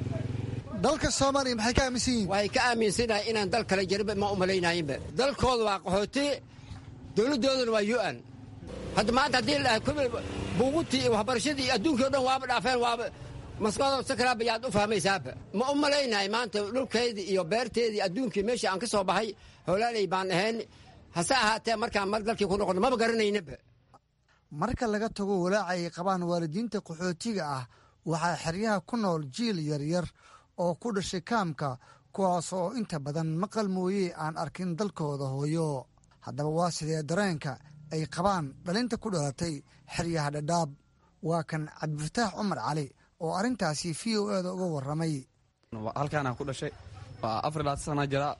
dalka soomaaliya maxay ka aaminsan yihiin waxay ka aaminsannahay inaan dal kale jariba ma u malaynayinba dalkooda waa qaxooti dowladdooduna waa yu-an hadda maanta haddii la dhahay buugutii iyo waxbarashadii iyo adduunkii o dhan waaba dhaafeen waaba maskaxdoo sakraaba yaad u fahmaysaaba ma u malaynahay maanta dhulkaydii iyo beerteedii adduunkii meeshii aan ka soo baxay howlaaley baan ahayn hase ahaatee markaan mar dalkii ku noqono maba garanaynaba marka laga tago walaaca ay qabaan waalidiinta qaxootiga ah waxaa xeryaha ku nool jiil yaryar oo ku dhashay kaamka kuwaas oo inta badan maqal mooye aan arkin dalkooda hooyo haddaba waa sidee dareenka ay qabaan dhalinta ku dhalatay xeryaha dhadhaab waa kan cabdifataax cumar cali oo arrintaasi v o eda uga warramay halkaanaan ku dhashay waa afar labaatan sana jira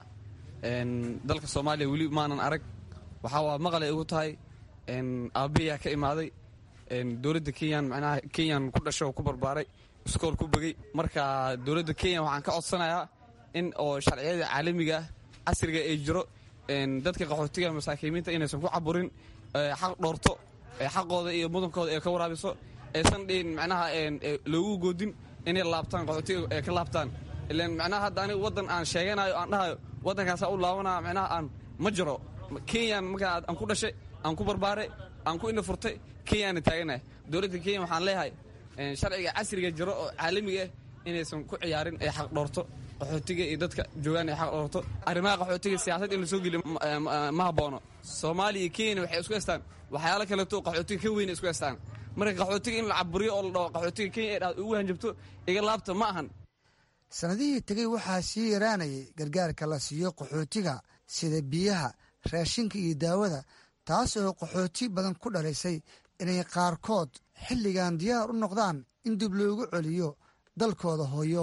dalka soomaaliya weli maanan arag waxaa waa maqalay igu tahay aabbayaa ka imaaday dowladda kenyan macnaha kenyan ku dhashay oo ku barbaaray iskool ku begey marka dowladda kenya waxaan ka codsanayaa in oo sharciyada caalamiga ah casriga ay jiro dadka qaxootiga masaakiimiinta inaysan ku caburin xaq dhoorto xaqooda iyo mudankooda ay ka waraabiso aysan dhihin macnaha loogu goodin inay laabtaan qaxootiga ay ka laabtaan ilan macnaha hadda aniga waddan aan sheeganayo aan dhahayo waddankaasaa u laabanaya macnaha aan ma jiro kenyan markaa aan ku dhashay aan ku barbaaray aan ku ina furtay kenyaana taaganahay dowladda kenya waxaan leeyahay sharciga casriga jiro oo caalamiga ah inaysan ku ciyaarin ay xaq dhoorto qaxootiga iyo dadka joogaan ay xaq dhoorto arrimaha qaxootiga siyaasad in la soo geliyo ma haboono soomaaliya iyo kenya waxay isku haystaan waxyaalo kaleeto qaxootiga ka weyn isku haystaan marka qaxootiga in la caburiyo oo la dhaho qaxootiga kenya ay dhahdo ugu hanjabto iga laabta ma ahan sannadihii tegey waxaa sii yaraanayay gargaarka la siiyo qaxootiga sida biyaha raashinka iyo daawada taas oo qaxooti badan ku dhalisay inay qaarkood xilligan diyaar u noqdaan in dib loogu celiyo dalkooda hooyo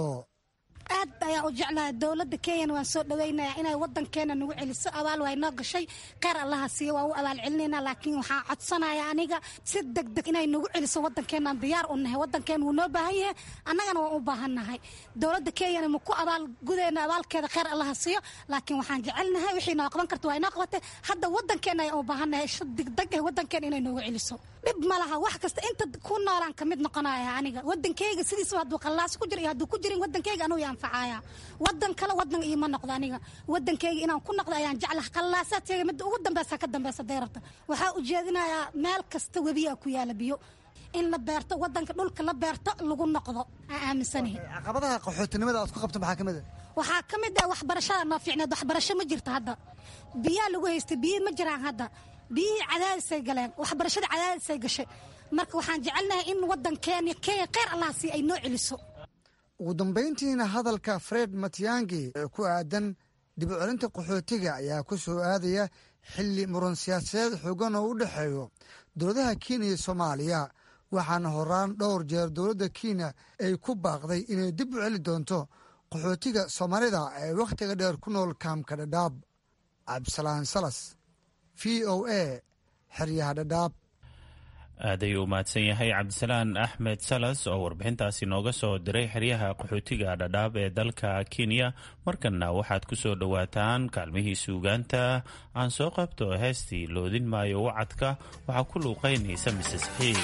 aad ayaan u jeclahay dowladda kenyan waan soo dhaweynaya inay wadankeena nagu celiso abaal waa inoo gashay kheyr allaha siiyo waa u abaal celinayna laakiin waxaan codsanaya aniga si deg deg inay nagu celiso wadankeenaan diyaar u nahay wadankeena wuu noo baahan yahay annagana waan u baahan nahay dowladda kenyana maku abaal gudeyna abaalkeeda kheyr allaha siiyo laakiin waxaan jecelnahay wixii noo qaban karta waa inoo qabatay hadda wadankeena ayaan u baahan nahay si degdeg ah wadankeena inay noogu celiso dhib ma laha wax kasta inta ku noolaan ka mid noqonaya aniga wadankeyga sidiisaba hadduu qallaas ku jiro iyo hadduu ku jirin wadankeyga anuu yaanfacaya wadan kale wadan iima noqdo aniga wadankeyga inaan ku noqdo ayaan jeclaha qallaasaadkeyga midda ugu dambeysa ka dambeysa deerarta waxaa ujeedinayaa meel kasta webiyaa ku yaala biyo in la beerto wadanka dhulka la beerto lagu noqdo aan aaminsanahay caqabadaha qaxootinimada aad ku qabto maxaa ka mid a waxaa ka mid ah waxbarashada noo fiicneed waxbarasho ma jirto hadda biyaa lagu haystay biyi ma jiraan hadda biyihii cadaadisay galeen waxbarashada cadaadisay gashay marka waxaan jecelnahay in wadankeena kenya kheyr allah sii ay noo celiso ugu dambayntiina hadalka fred matyangi ee ku aadan dib u celinta qaxootiga ayaa ku soo aadaya xilli muran siyaasadeed xoogan oo u dhexeeyo dowladaha kenya iyo soomaaliya waxaana horaan dhowr jeer dowladda kenya ay ku baaqday inay dib u celi doonto qaxootiga soomaalida ee wakhtiga dheer ku nool kaamka dhadhaab cabdisalaan salas v o a xeryaha dhadhaab aad ayuu u mahadsan yahay cabdisalaan axmed salas oo warbixintaasi nooga soo diray xeryaha qaxootiga dhadhaab ee dalka kenya markanna waxaad ku soo dhowaataan kaalmihii suugaanta aan soo qabto heestii loodin maayo wacadka waxaa ku luuqaynaysa mises xiis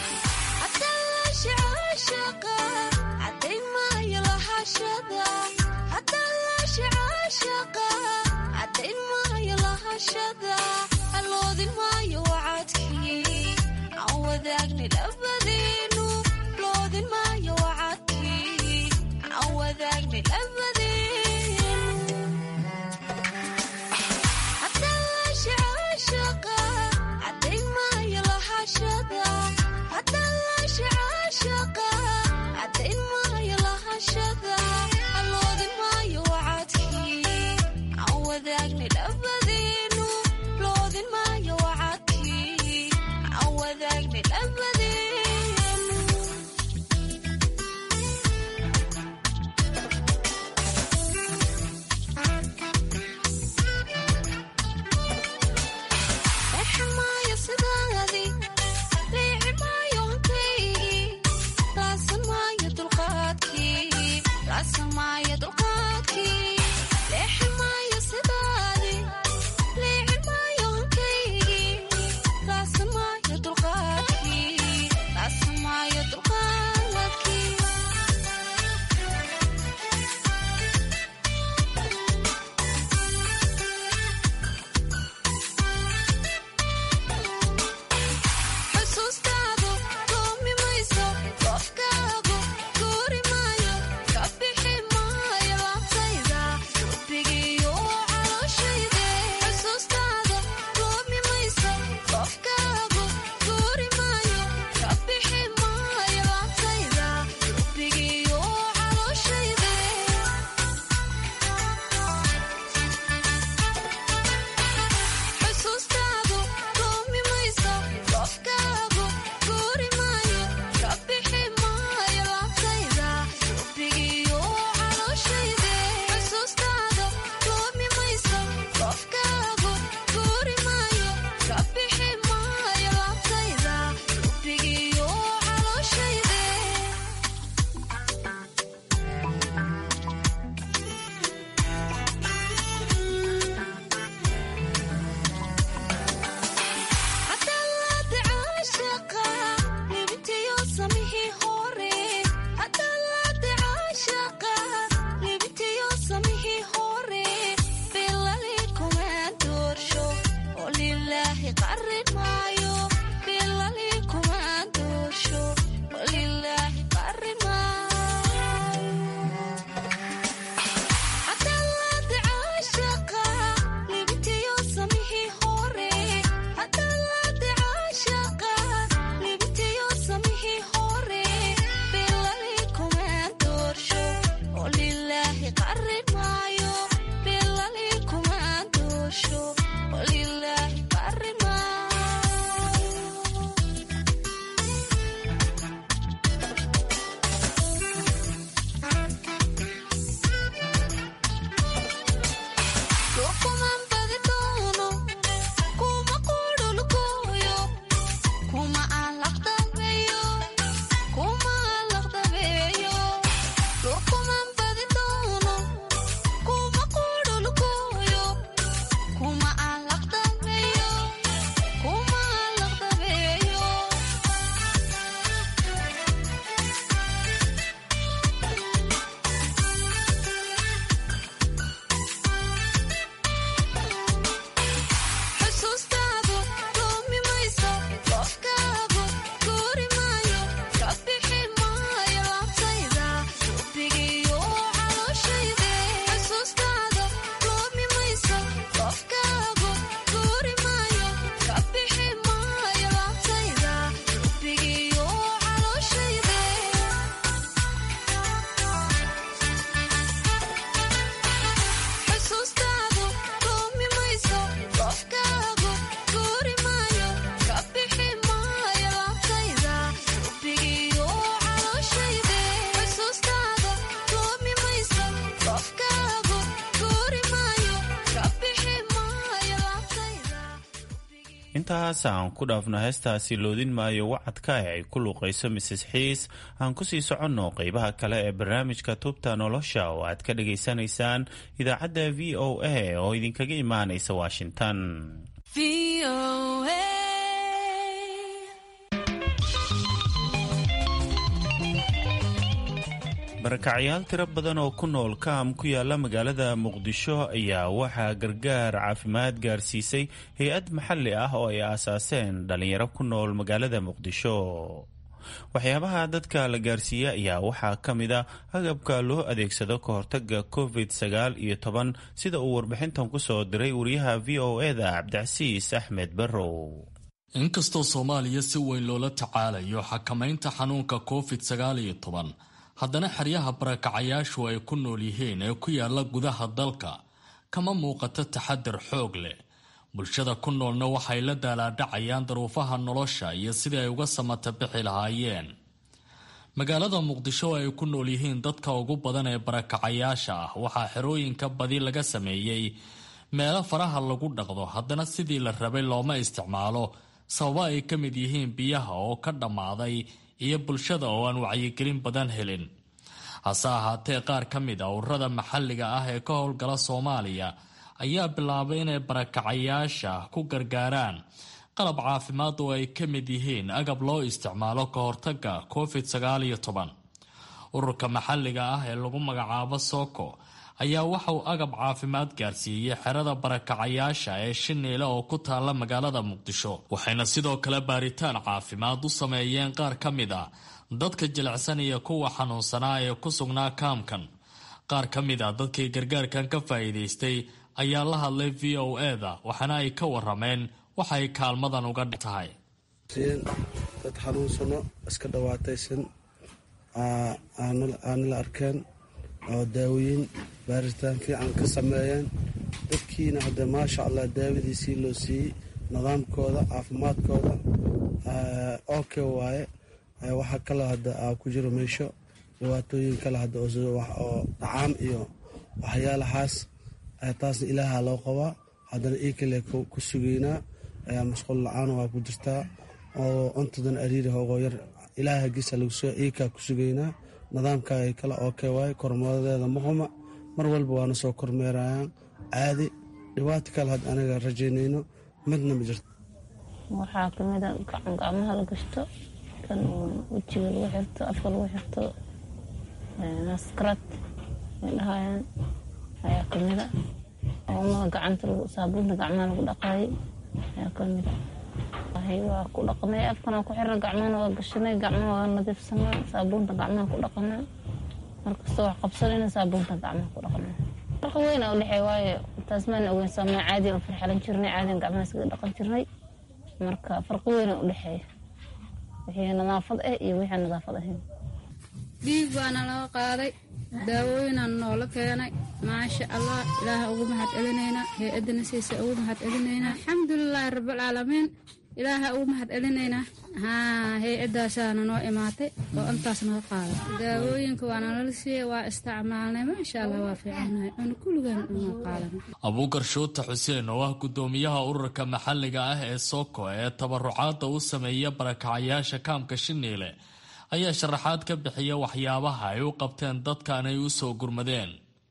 intaas aan ku dhaafno heestaasi loodin maayo wacadka ee ay ku luuqayso mrs xiis aan kusii soconno qeybaha kale ee barnaamijka tubta nolosha oo aad ka dhagaysanaysaan idaacadda v o a oo idinkaga imaanaysa washington barakacyaal tiro badan oo ku nool kaam ku yaala magaalada muqdisho ayaa waxaa gargaar caafimaad gaarsiisay hay-ad maxalli ah oo ay aasaaseen dhallinyaro ku nool magaalada muqdisho waxyaabaha dadka la gaarsiiya ayaa waxaa ka mid a agabka loo adeegsado ka hortaga covid sagaal iyo toban sida uu warbixintan ku soo diray wariyaha v o eda cabdicasiis axmed barrow inkastoo soomaaliya si weyn loola tacaalayo xakamaynta xanuunka covid sagaal iyo toban haddana xeryaha barakacayaashu ay ku nool yihiin ee ku yaala gudaha dalka kama muuqato taxadar xoog leh bulshada ku noolna waxay la daalaadhacayaan daruufaha nolosha iyo sidii ay uga samata bixi lahaayeen magaalada muqdisho oo ay ku nool yihiin dadka ugu badan ee barakacayaasha ah waxaa xerooyinka badi laga sameeyey meelo faraha lagu dhaqdo haddana sidii la rabay looma isticmaalo sababo ay ka mid yihiin biyaha oo ka dhammaaday iyo bulshada oo aan wacyigelin badan helin hase ahaatee qaar ka mid a ururada maxalliga ah ee ka howlgala soomaaliya ayaa bilaabay inay barakacayaasha ku gargaaraan qalab caafimaad oo ay ka mid yihiin agab loo isticmaalo ka hortaga covid sagaal iyo toban ururka maxalliga ah ee lagu magacaabo soko ayaa waxauu agab caafimaad gaarsiiyey xerada barakacayaasha ee shiniile oo ku taalla magaalada muqdisho waxayna sidoo kale baaritaan caafimaad u sameeyeen qaar ka mid a dadka jilicsan iyo kuwa xanuunsanaa ee ku sugnaa kaamkan qaar ka mid a dadkii gargaarkan ka faa'iidaystay ayaa la hadlay v o eda waxaana ay ka warameen waxay kaalmadan uga tahay dad xanuunsano iska dhawaataysan aanala arkeen oo daawoyin baaritaan fiican ka sameeyeen dadkiina hadde maasha allah daawadiisii loo siiyey nidaamkooda caafimaadkooda oke waaye waxaa kale hadda ku jiro meesho dhibaatooyin kale hadda oo dhacaam iyo waxyaalahaas taasna ilaaha loo qabaa haddana ii kale ku sugeynaa masquul la-aan waa ku jirtaa oo cuntadan ariiri hoogoo yar ilaaha gisa laguso iikaa ku sugeynaa nidaamkaaga kale oke waaye kormoodadeeda muquma mar walba waana soo kormeerayaan caadi dhibaato kale had anaga rajaynayno midna ma jirto waxaa kamida gacan gacmaha la gashto kan wejiga lagu xirto afka lagu xirto maskarad ay dhahayaan ayaa kamida oomaha gacanta saabuunta gacmaha lagu dhaqaayay ayaa kamida waa ku dhaqnay afkana ku xirna gacmahana waa gashanay gacmaha waa nadiifsanaa saabuunta gacmaha ku dhaqanaa markastoo wax qabsanayna saabuunta gacmaha ku dhaqnaa farqi weyna u dhexeey waayo taas maan ogeyn saamee caadiyan u firxalan jirnay caadiyan gacmaha iskaga dhaqan jirnay marka farqi weyna u dhexeeya wixii nadaafad ah iyo wixii nadaafad ahayn dhiig baana laga qaaday daawooyinaan noola keenay maasha allah ilaaha ugu mahad celinaynaa hay-adana siisa ugu mahad celinaynaa alxamdulilaahi rabbilcaalamiin ilaaha ugu mahad celinaynaa haa hay-adaasaana noo imaatay oo intaas naga qaaday daawooyinka waa nalala siiyey waa isticmaalnay maasha allah waa fiicanahay oona kulligaan noo qaadanay abuukar shuuta xuseen oo ah guddoomiyaha ururka maxalliga ah ee soko ee tabarucaadda u sameeya barakacayaasha kaamka shiniile ayaa sharaxaad ka bixiya waxyaabaha ay u qabteen dadkan ay u soo gurmadeen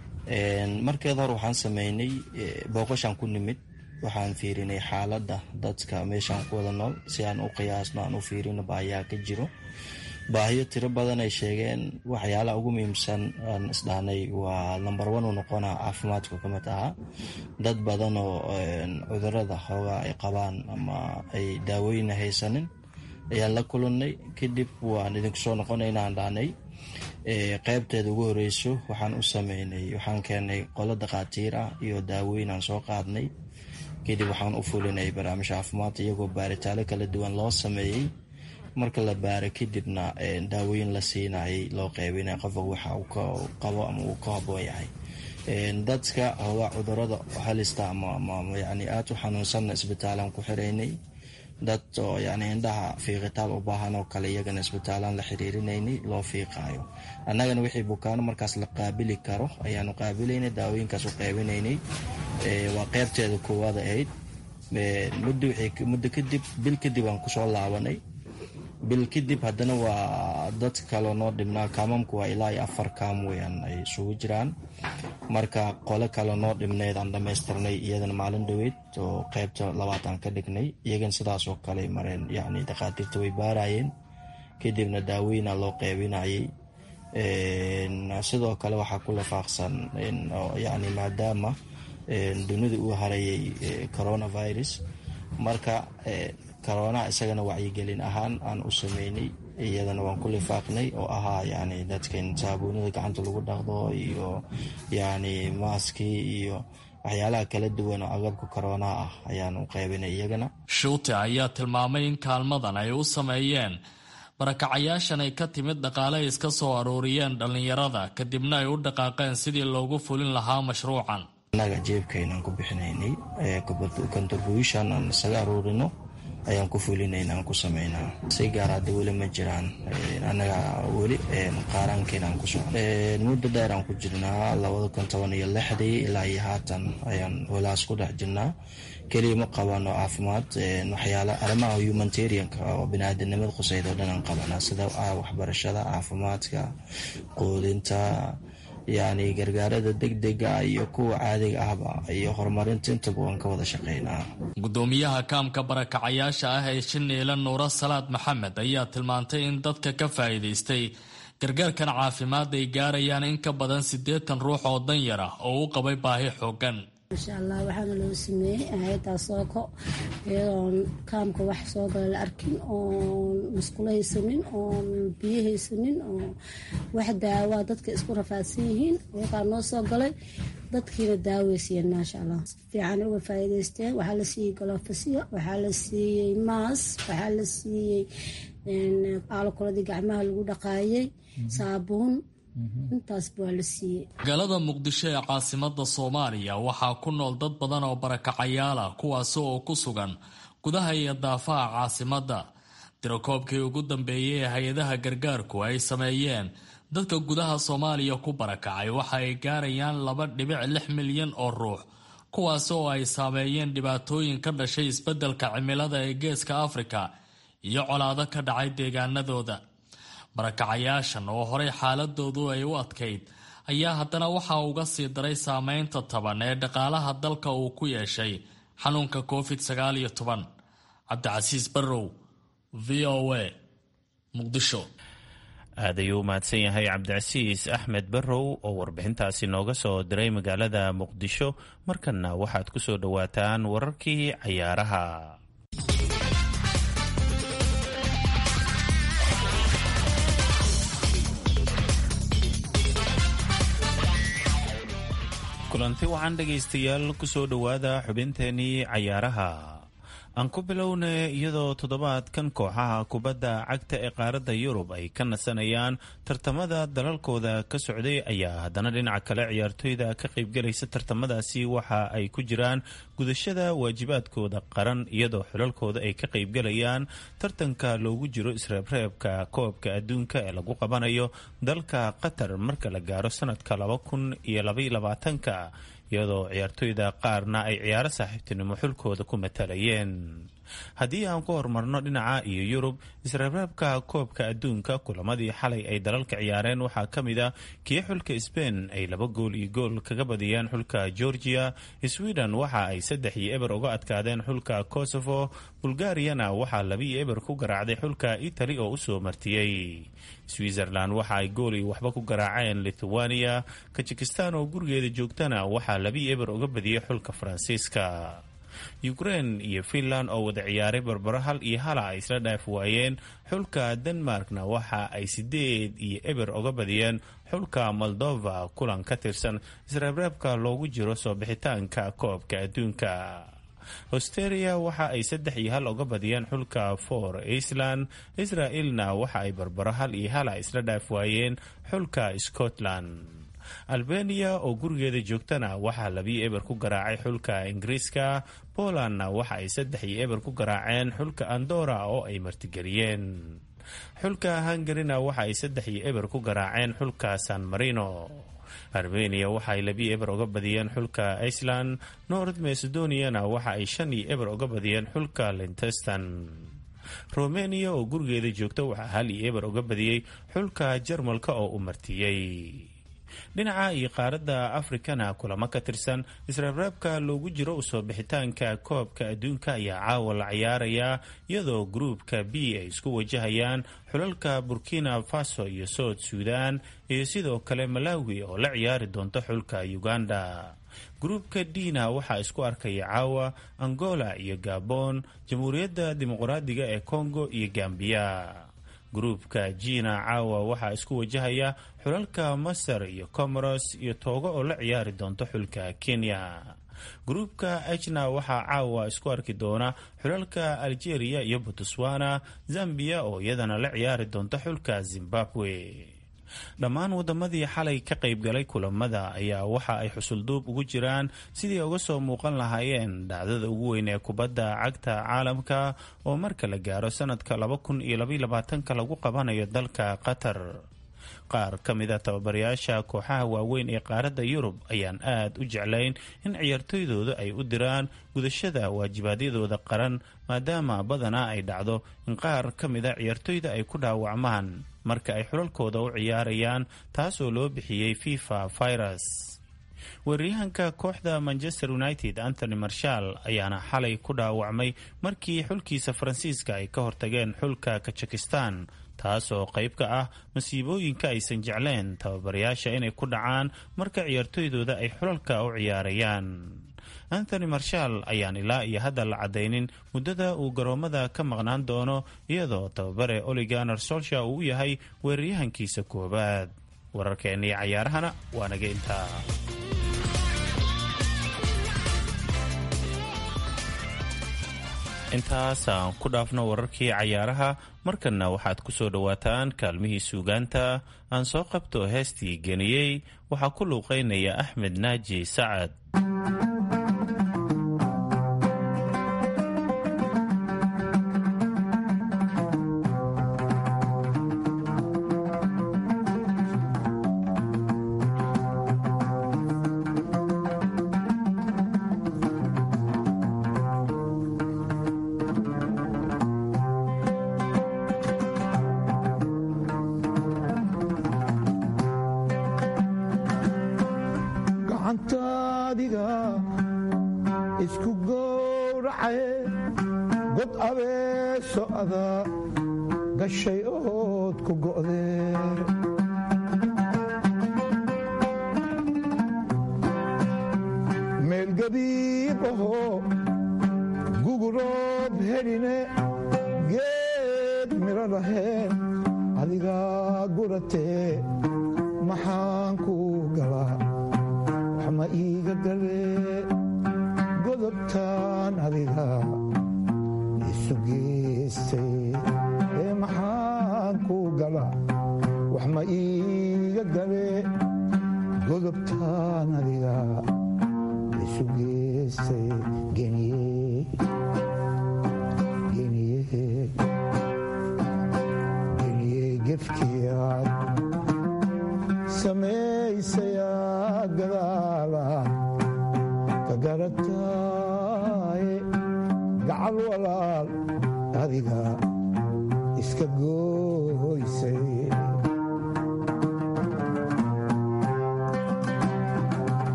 markeed hore waxaan sameynay booqashaan ku nimid waxaan fiirinay xaaladda dadka meeshaan ku wada nool si aan u qiyaasno aan u fiirino baahiyaa ka jiro baahiyo tiro badan ay sheegeen waxyaalaha ugu muhiimsan aan isdhahnay waa number one u noqonaa caafimaadku ka mid ahaa dad badan oo cudurada hoogaa ay qabaan ama ay daawooyina haysanin ayaan la kulannay kadib waan idinku soo noqonayna aan dhahnay qeybteeda ugu horeyso waxaan u sameynay waxaan keenay qolo dhakhaatiir ah iyo daawooyin aan soo qaadnay kadib waxaan u fulinay barnaamij caafimaad iyagoo baaritaano kala duwan loo sameeyey marka la baaro kadibna daawooyin la siinayay loo qeybinay qofka waxa uu ka qabo ama uu ka haboon yahay dadka hoogaa cudurada halista ama yani aada u xanuunsanna isbitaalaan ku xiraynay dad oo yani indhaha fiiqitaan u baahan oo kale iyagana isbitaalaan la xiriirinaynay loo fiiqaayo annagana wixii bukaano markaas la qaabili karo ayaanu qaabilaynay daawooyinkaas u qaybinaynay waa qeybteeda koowaad ahayd muddo kadib bil kadib aan kusoo laabanay bil kadib haddana waa dad kaloo noo dhibnaa kaamamku waa ilaa iyo afar kaam weyaan ay isugu jiraan marka qole kaloo noo dhibneyd aan dhammaystirnay iyadana maalin dhoweyd oo qeybta labaatan ka dhignay iyagan sidaas oo kale mareen yacni dhakhaatiirta way baarayeen kadibna daaweyna loo qeybinayay sidoo kale waxaa ku lifaaqsan yacni maadaama dunida uu harayay coronavirus marka corona isagana wacyigelin ahaan aan u sameynay iyadana waan ku lifaaqnay oo ahaa yani dadkan saabuunida gacanta lagu dhaqdo iyo yani maaskii iyo waxyaalaha kala duwan oo agabka corona ah ayaan u qaybinay iyagana shuute ayaa tilmaamay in kaalmadan ay u sameeyeen barakacayaashan ay ka timid dhaqaale ay iska soo aruuriyeen dhallinyarada kadibna ay u dhaqaaqeen sidii loogu fulin lahaa mashruucan annaga jeebkaynaan ku bixinaynay contribution aan isaga aruurino ayaan ku fulinayna aan ku sameynaa si gaar hadda weli ma jiraan annaga weli qaaraankeena aan ku socon muddo dheer aan ku jirnaa labada kun toban iyo lixdii ilaa iyo haatan ayaan holaas ku dhex jirnaa keliya ma qabano caafimaad waxyaala arrimaha humanitarianka oo biniaadanimada quseyd oo dhan aan qabanaa sida waxbarashada caafimaadka quudinta yacni gargaarada degdega iyo kuwa caadiga ahba iyo horumarinta intaba waan ka wada shaqeynaa gudoomiyaha kaamka barakacayaasha ah ee shiniila nuuro salaad maxamed ayaa tilmaantay in dadka ka faa'iidaystay gargaarkan caafimaad ay gaarayaan in ka badan siddeetan ruux oo danyar ah oo u qabay baahi xoogan maasha allah waxaana loo sameeyey hay-adaa sooko iyadoon kaamka wax soo gala la arkin oon musqulo haysanin oon biyo haysanin oo wax daawaa dadka isku rafaadsan yihiin iyagaa noo soo galay dadkiina daaweysiiyeen maasha allah si fiican uga faa'iidaysteen waxaa la siiyey galofasiyo waxaa la siiyey maas waxaa la siiyey aalokoladii gacmaha lagu dhaqaayay saabuun intaasba waa la siiyey magaalada muqdisho ee caasimada soomaaliya waxaa ku nool dad badan oo barakacayaal ah kuwaasi oo ku sugan gudaha iyo daafaha caasimadda tirakoobkii ugu dambeeyey ee hay-adaha gargaarku ay sameeyeen dadka gudaha soomaaliya ku barakacay waxa ay gaarayaan laba dhibic lix milyan oo ruux kuwaasi oo ay saameeyeen dhibaatooyin ka dhashay isbeddelka cimilada ee geeska afrika iyo colaado ka dhacay deegaanadooda barakacayaashan oo horey xaaladoodu ay u adkayd ayaa haddana waxaa uga sii daray saameynta taban ee dhaqaalaha dalka uu ku yeeshay xanuunka covid sagaal iyo toban cabdicasiis barrow v o a muqdisho aad ayuu u mahadsan yahay cabdicasiis axmed barrow oo warbixintaasi nooga soo diray magaalada muqdisho markanna waxaad ku soo dhowaataan wararkii cayaaraha kulanti waxaan dhegaystayaal kusoo dhowaada xubinteenii cayaaraha aan ku bilowna iyadoo toddobaadkan kooxaha kubadda cagta ee qaaradda yurub ay ka nasanayaan tartamada dalalkooda ka socday ayaa haddana dhinaca kale ciyaartoyda ka qaybgalaysa tartamadaasi waxa ay ku jiraan gudashada waajibaadkooda qaran iyadoo xulalkooda ay ka qaybgalayaan tartanka loogu jiro isreebreebka koobka adduunka ee lagu qabanayo dalka qatar marka la gaaro sanadka laba kun iyo labaiyo labaatanka iyadoo ciyaartoyda qaarna ay ciyaaro saaxiibtinimo xulkooda ku matalayeen haddii aan ku horumarno dhinaca iyo yurub isreebreebka koobka adduunka kulamadii xalay ay dalalka ciyaareen waxaa ka mid a kii xulka sbain ay laba gool iyo gool kaga badiyeen xulka georgia sweden waxa ay saddex iyo eber uga adkaadeen xulka kosovo bulgariyana waxaa laba iyo eber ku garaacday xulka itali oo usoo martiyey switzerland waxa ay gool iyo waxba ku garaaceen lithuania kajikistan oo gurigeeda joogtana waxaa laba iyo eber uga badiyey xulka faransiiska ukraine iyo finland oo wada ciyaaray barbaro hal iyo hala ay isla dhaaf waayeen xulka denmarkna waxa ay sideed iyo eber uga badiyeen xulka moldova kulan ka tirsan isreebreebka loogu jiro soo bixitaanka koobka adduunka australia waxa ay saddex iyo hal uga badiyeen xulka for iceland israel-na waxa ay barbaro hal iyo hala isla dhaaf waayeen xulka scotland albania oo gurigeeda joogtana waxaa labiyo eber ku garaacay xulka ingiriiska polandna waxa ay saddex iyo eber ku garaaceen xulka andora oo ay martigeliyeen xulka hungarina waxa ay saddex iyo eber ku garaaceen xulka san marino armeniya waxa ay labi eber uga badiyeen xulka iceland north macedoniana waxa ay shan iyo eber uga badiyeen xulka lintestan romania oo gurigeeda joogta waxaa hal iyo eber uga badiyey xulka jarmalka oo u martiyey dhinaca iyo qaaradda afrikana kulamo ka tirsan isreebreebka loogu jiro usoo bixitaanka koobka adduunka ayaa caawa la ciyaarayaa iyadoo gruupka b ay isku wajahayaan xulalka burkina faso iyo south suudan iyo sidoo kale malawi oo la ciyaari doonta xulka uganda gruupka dina waxaa isku arkaya caawa angola iyo gabon jamhuuriyadda dimuqraadiga ee congo iyo gambiya gruupka jina caawa waxaa isku wajahaya xulalka masar iyo comoros iyo toogo oo la ciyaari doonto xulka kenya gruupka ejna waxaa caawa isku arki doona xulalka algeria iyo botswana zambia oo iyadana la ciyaari doonta xulka zimbabwe dhammaan wadamadii xalay ka qaybgalay kulamada ayaa waxa ay xusulduub ugu jiraan sidii uga soo muuqan lahaayeen dhacdada ugu weyn ee kubadda cagta caalamka oo marka la gaaro sanadka laba kun iyo labayolabaatanka lagu qabanayo dalka qatar qaar ka mida tababarayaasha kooxaha waaweyn ee qaaradda yurub ayaan aad u jeclayn in ciyaartoydooda ay u diraan gudashada waajibaadyadooda qaran maadaama badanaa ay dhacdo in qaar ka mida ciyaartoyda ay ku dhaawacmaan marka ay xulalkooda u ciyaarayaan taasoo loo bixiyey fifa virus weeraryahanka kooxda manchester united anthony marshall ayaana xalay ku dhaawacmay markii xulkiisa faransiiska ay ka hortageen xulka kajikistan taasoo qayb ka ah masiibooyinka aysan jecleen tababarayaasha inay ku dhacaan marka ciyaartoydooda ay xulalka u ciyaarayaan anthony marshall ayaan ilaa iyo hadda la caddaynin muddada uu garoomada ka maqnaan doono iyadoo tababare oliganer solsha uu yahay weeraryahankiisa koowaad wararkeennii cayaarahana waa naga intaa intaas aan ku dhaafno wararkii cayaaraha markanna waxaad ku soo dhowaataan kaalmihii suugaanta aan soo qabto heestii geniyey waxaa ku luuqeynaya axmed naaji sacad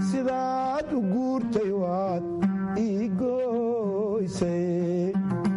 sidaad u guurtay waad ii gooysay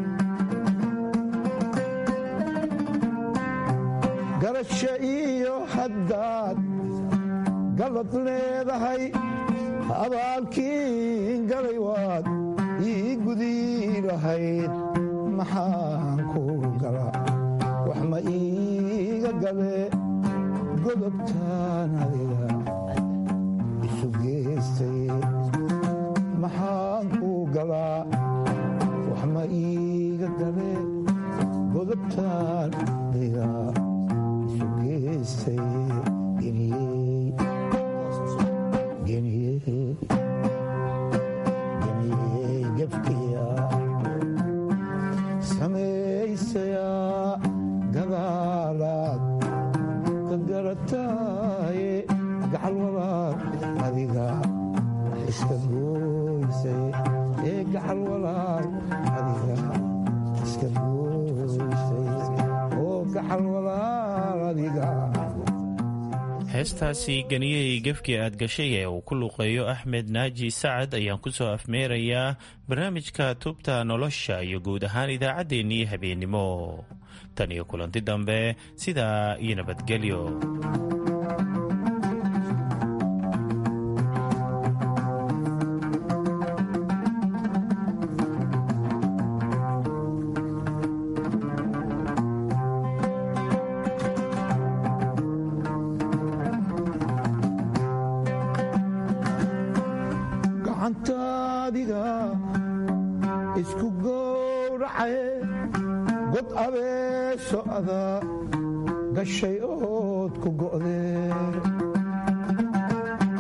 garasho iyo haddaad galad leedahay abaalkiin galay waad ii gudi lahayd maxaan ku gala wax ma iiga gale godobtaan adiga isu geystay maxaan ku galaa wax ma iiga gale godobtaan adiga isu geystay geniyey geniyey geniyey gefkiya samaysayaa gadaalaad ka garataaye gacal walaal adiga iska gooysay ee gacal walaal adiga iska gooysay oo gacal walaal adiga heestaasi ganiyey gefkii aad gashay ee uu ku luqeeyo axmed naaji sacad ayaan ku soo afmeerayaa barnaamijka tubta nolosha iyo guud ahaan idaacaddeenii habeennimo tan iyo kulanti dambe sidaa iyo nabadgelyo gacantaadiga isku gowracaye god abeeso ada gashay ood ku go'dee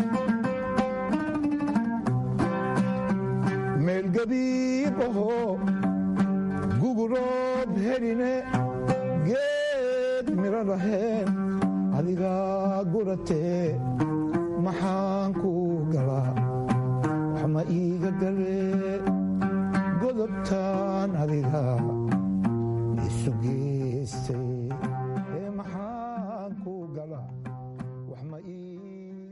meel gabiib ahoo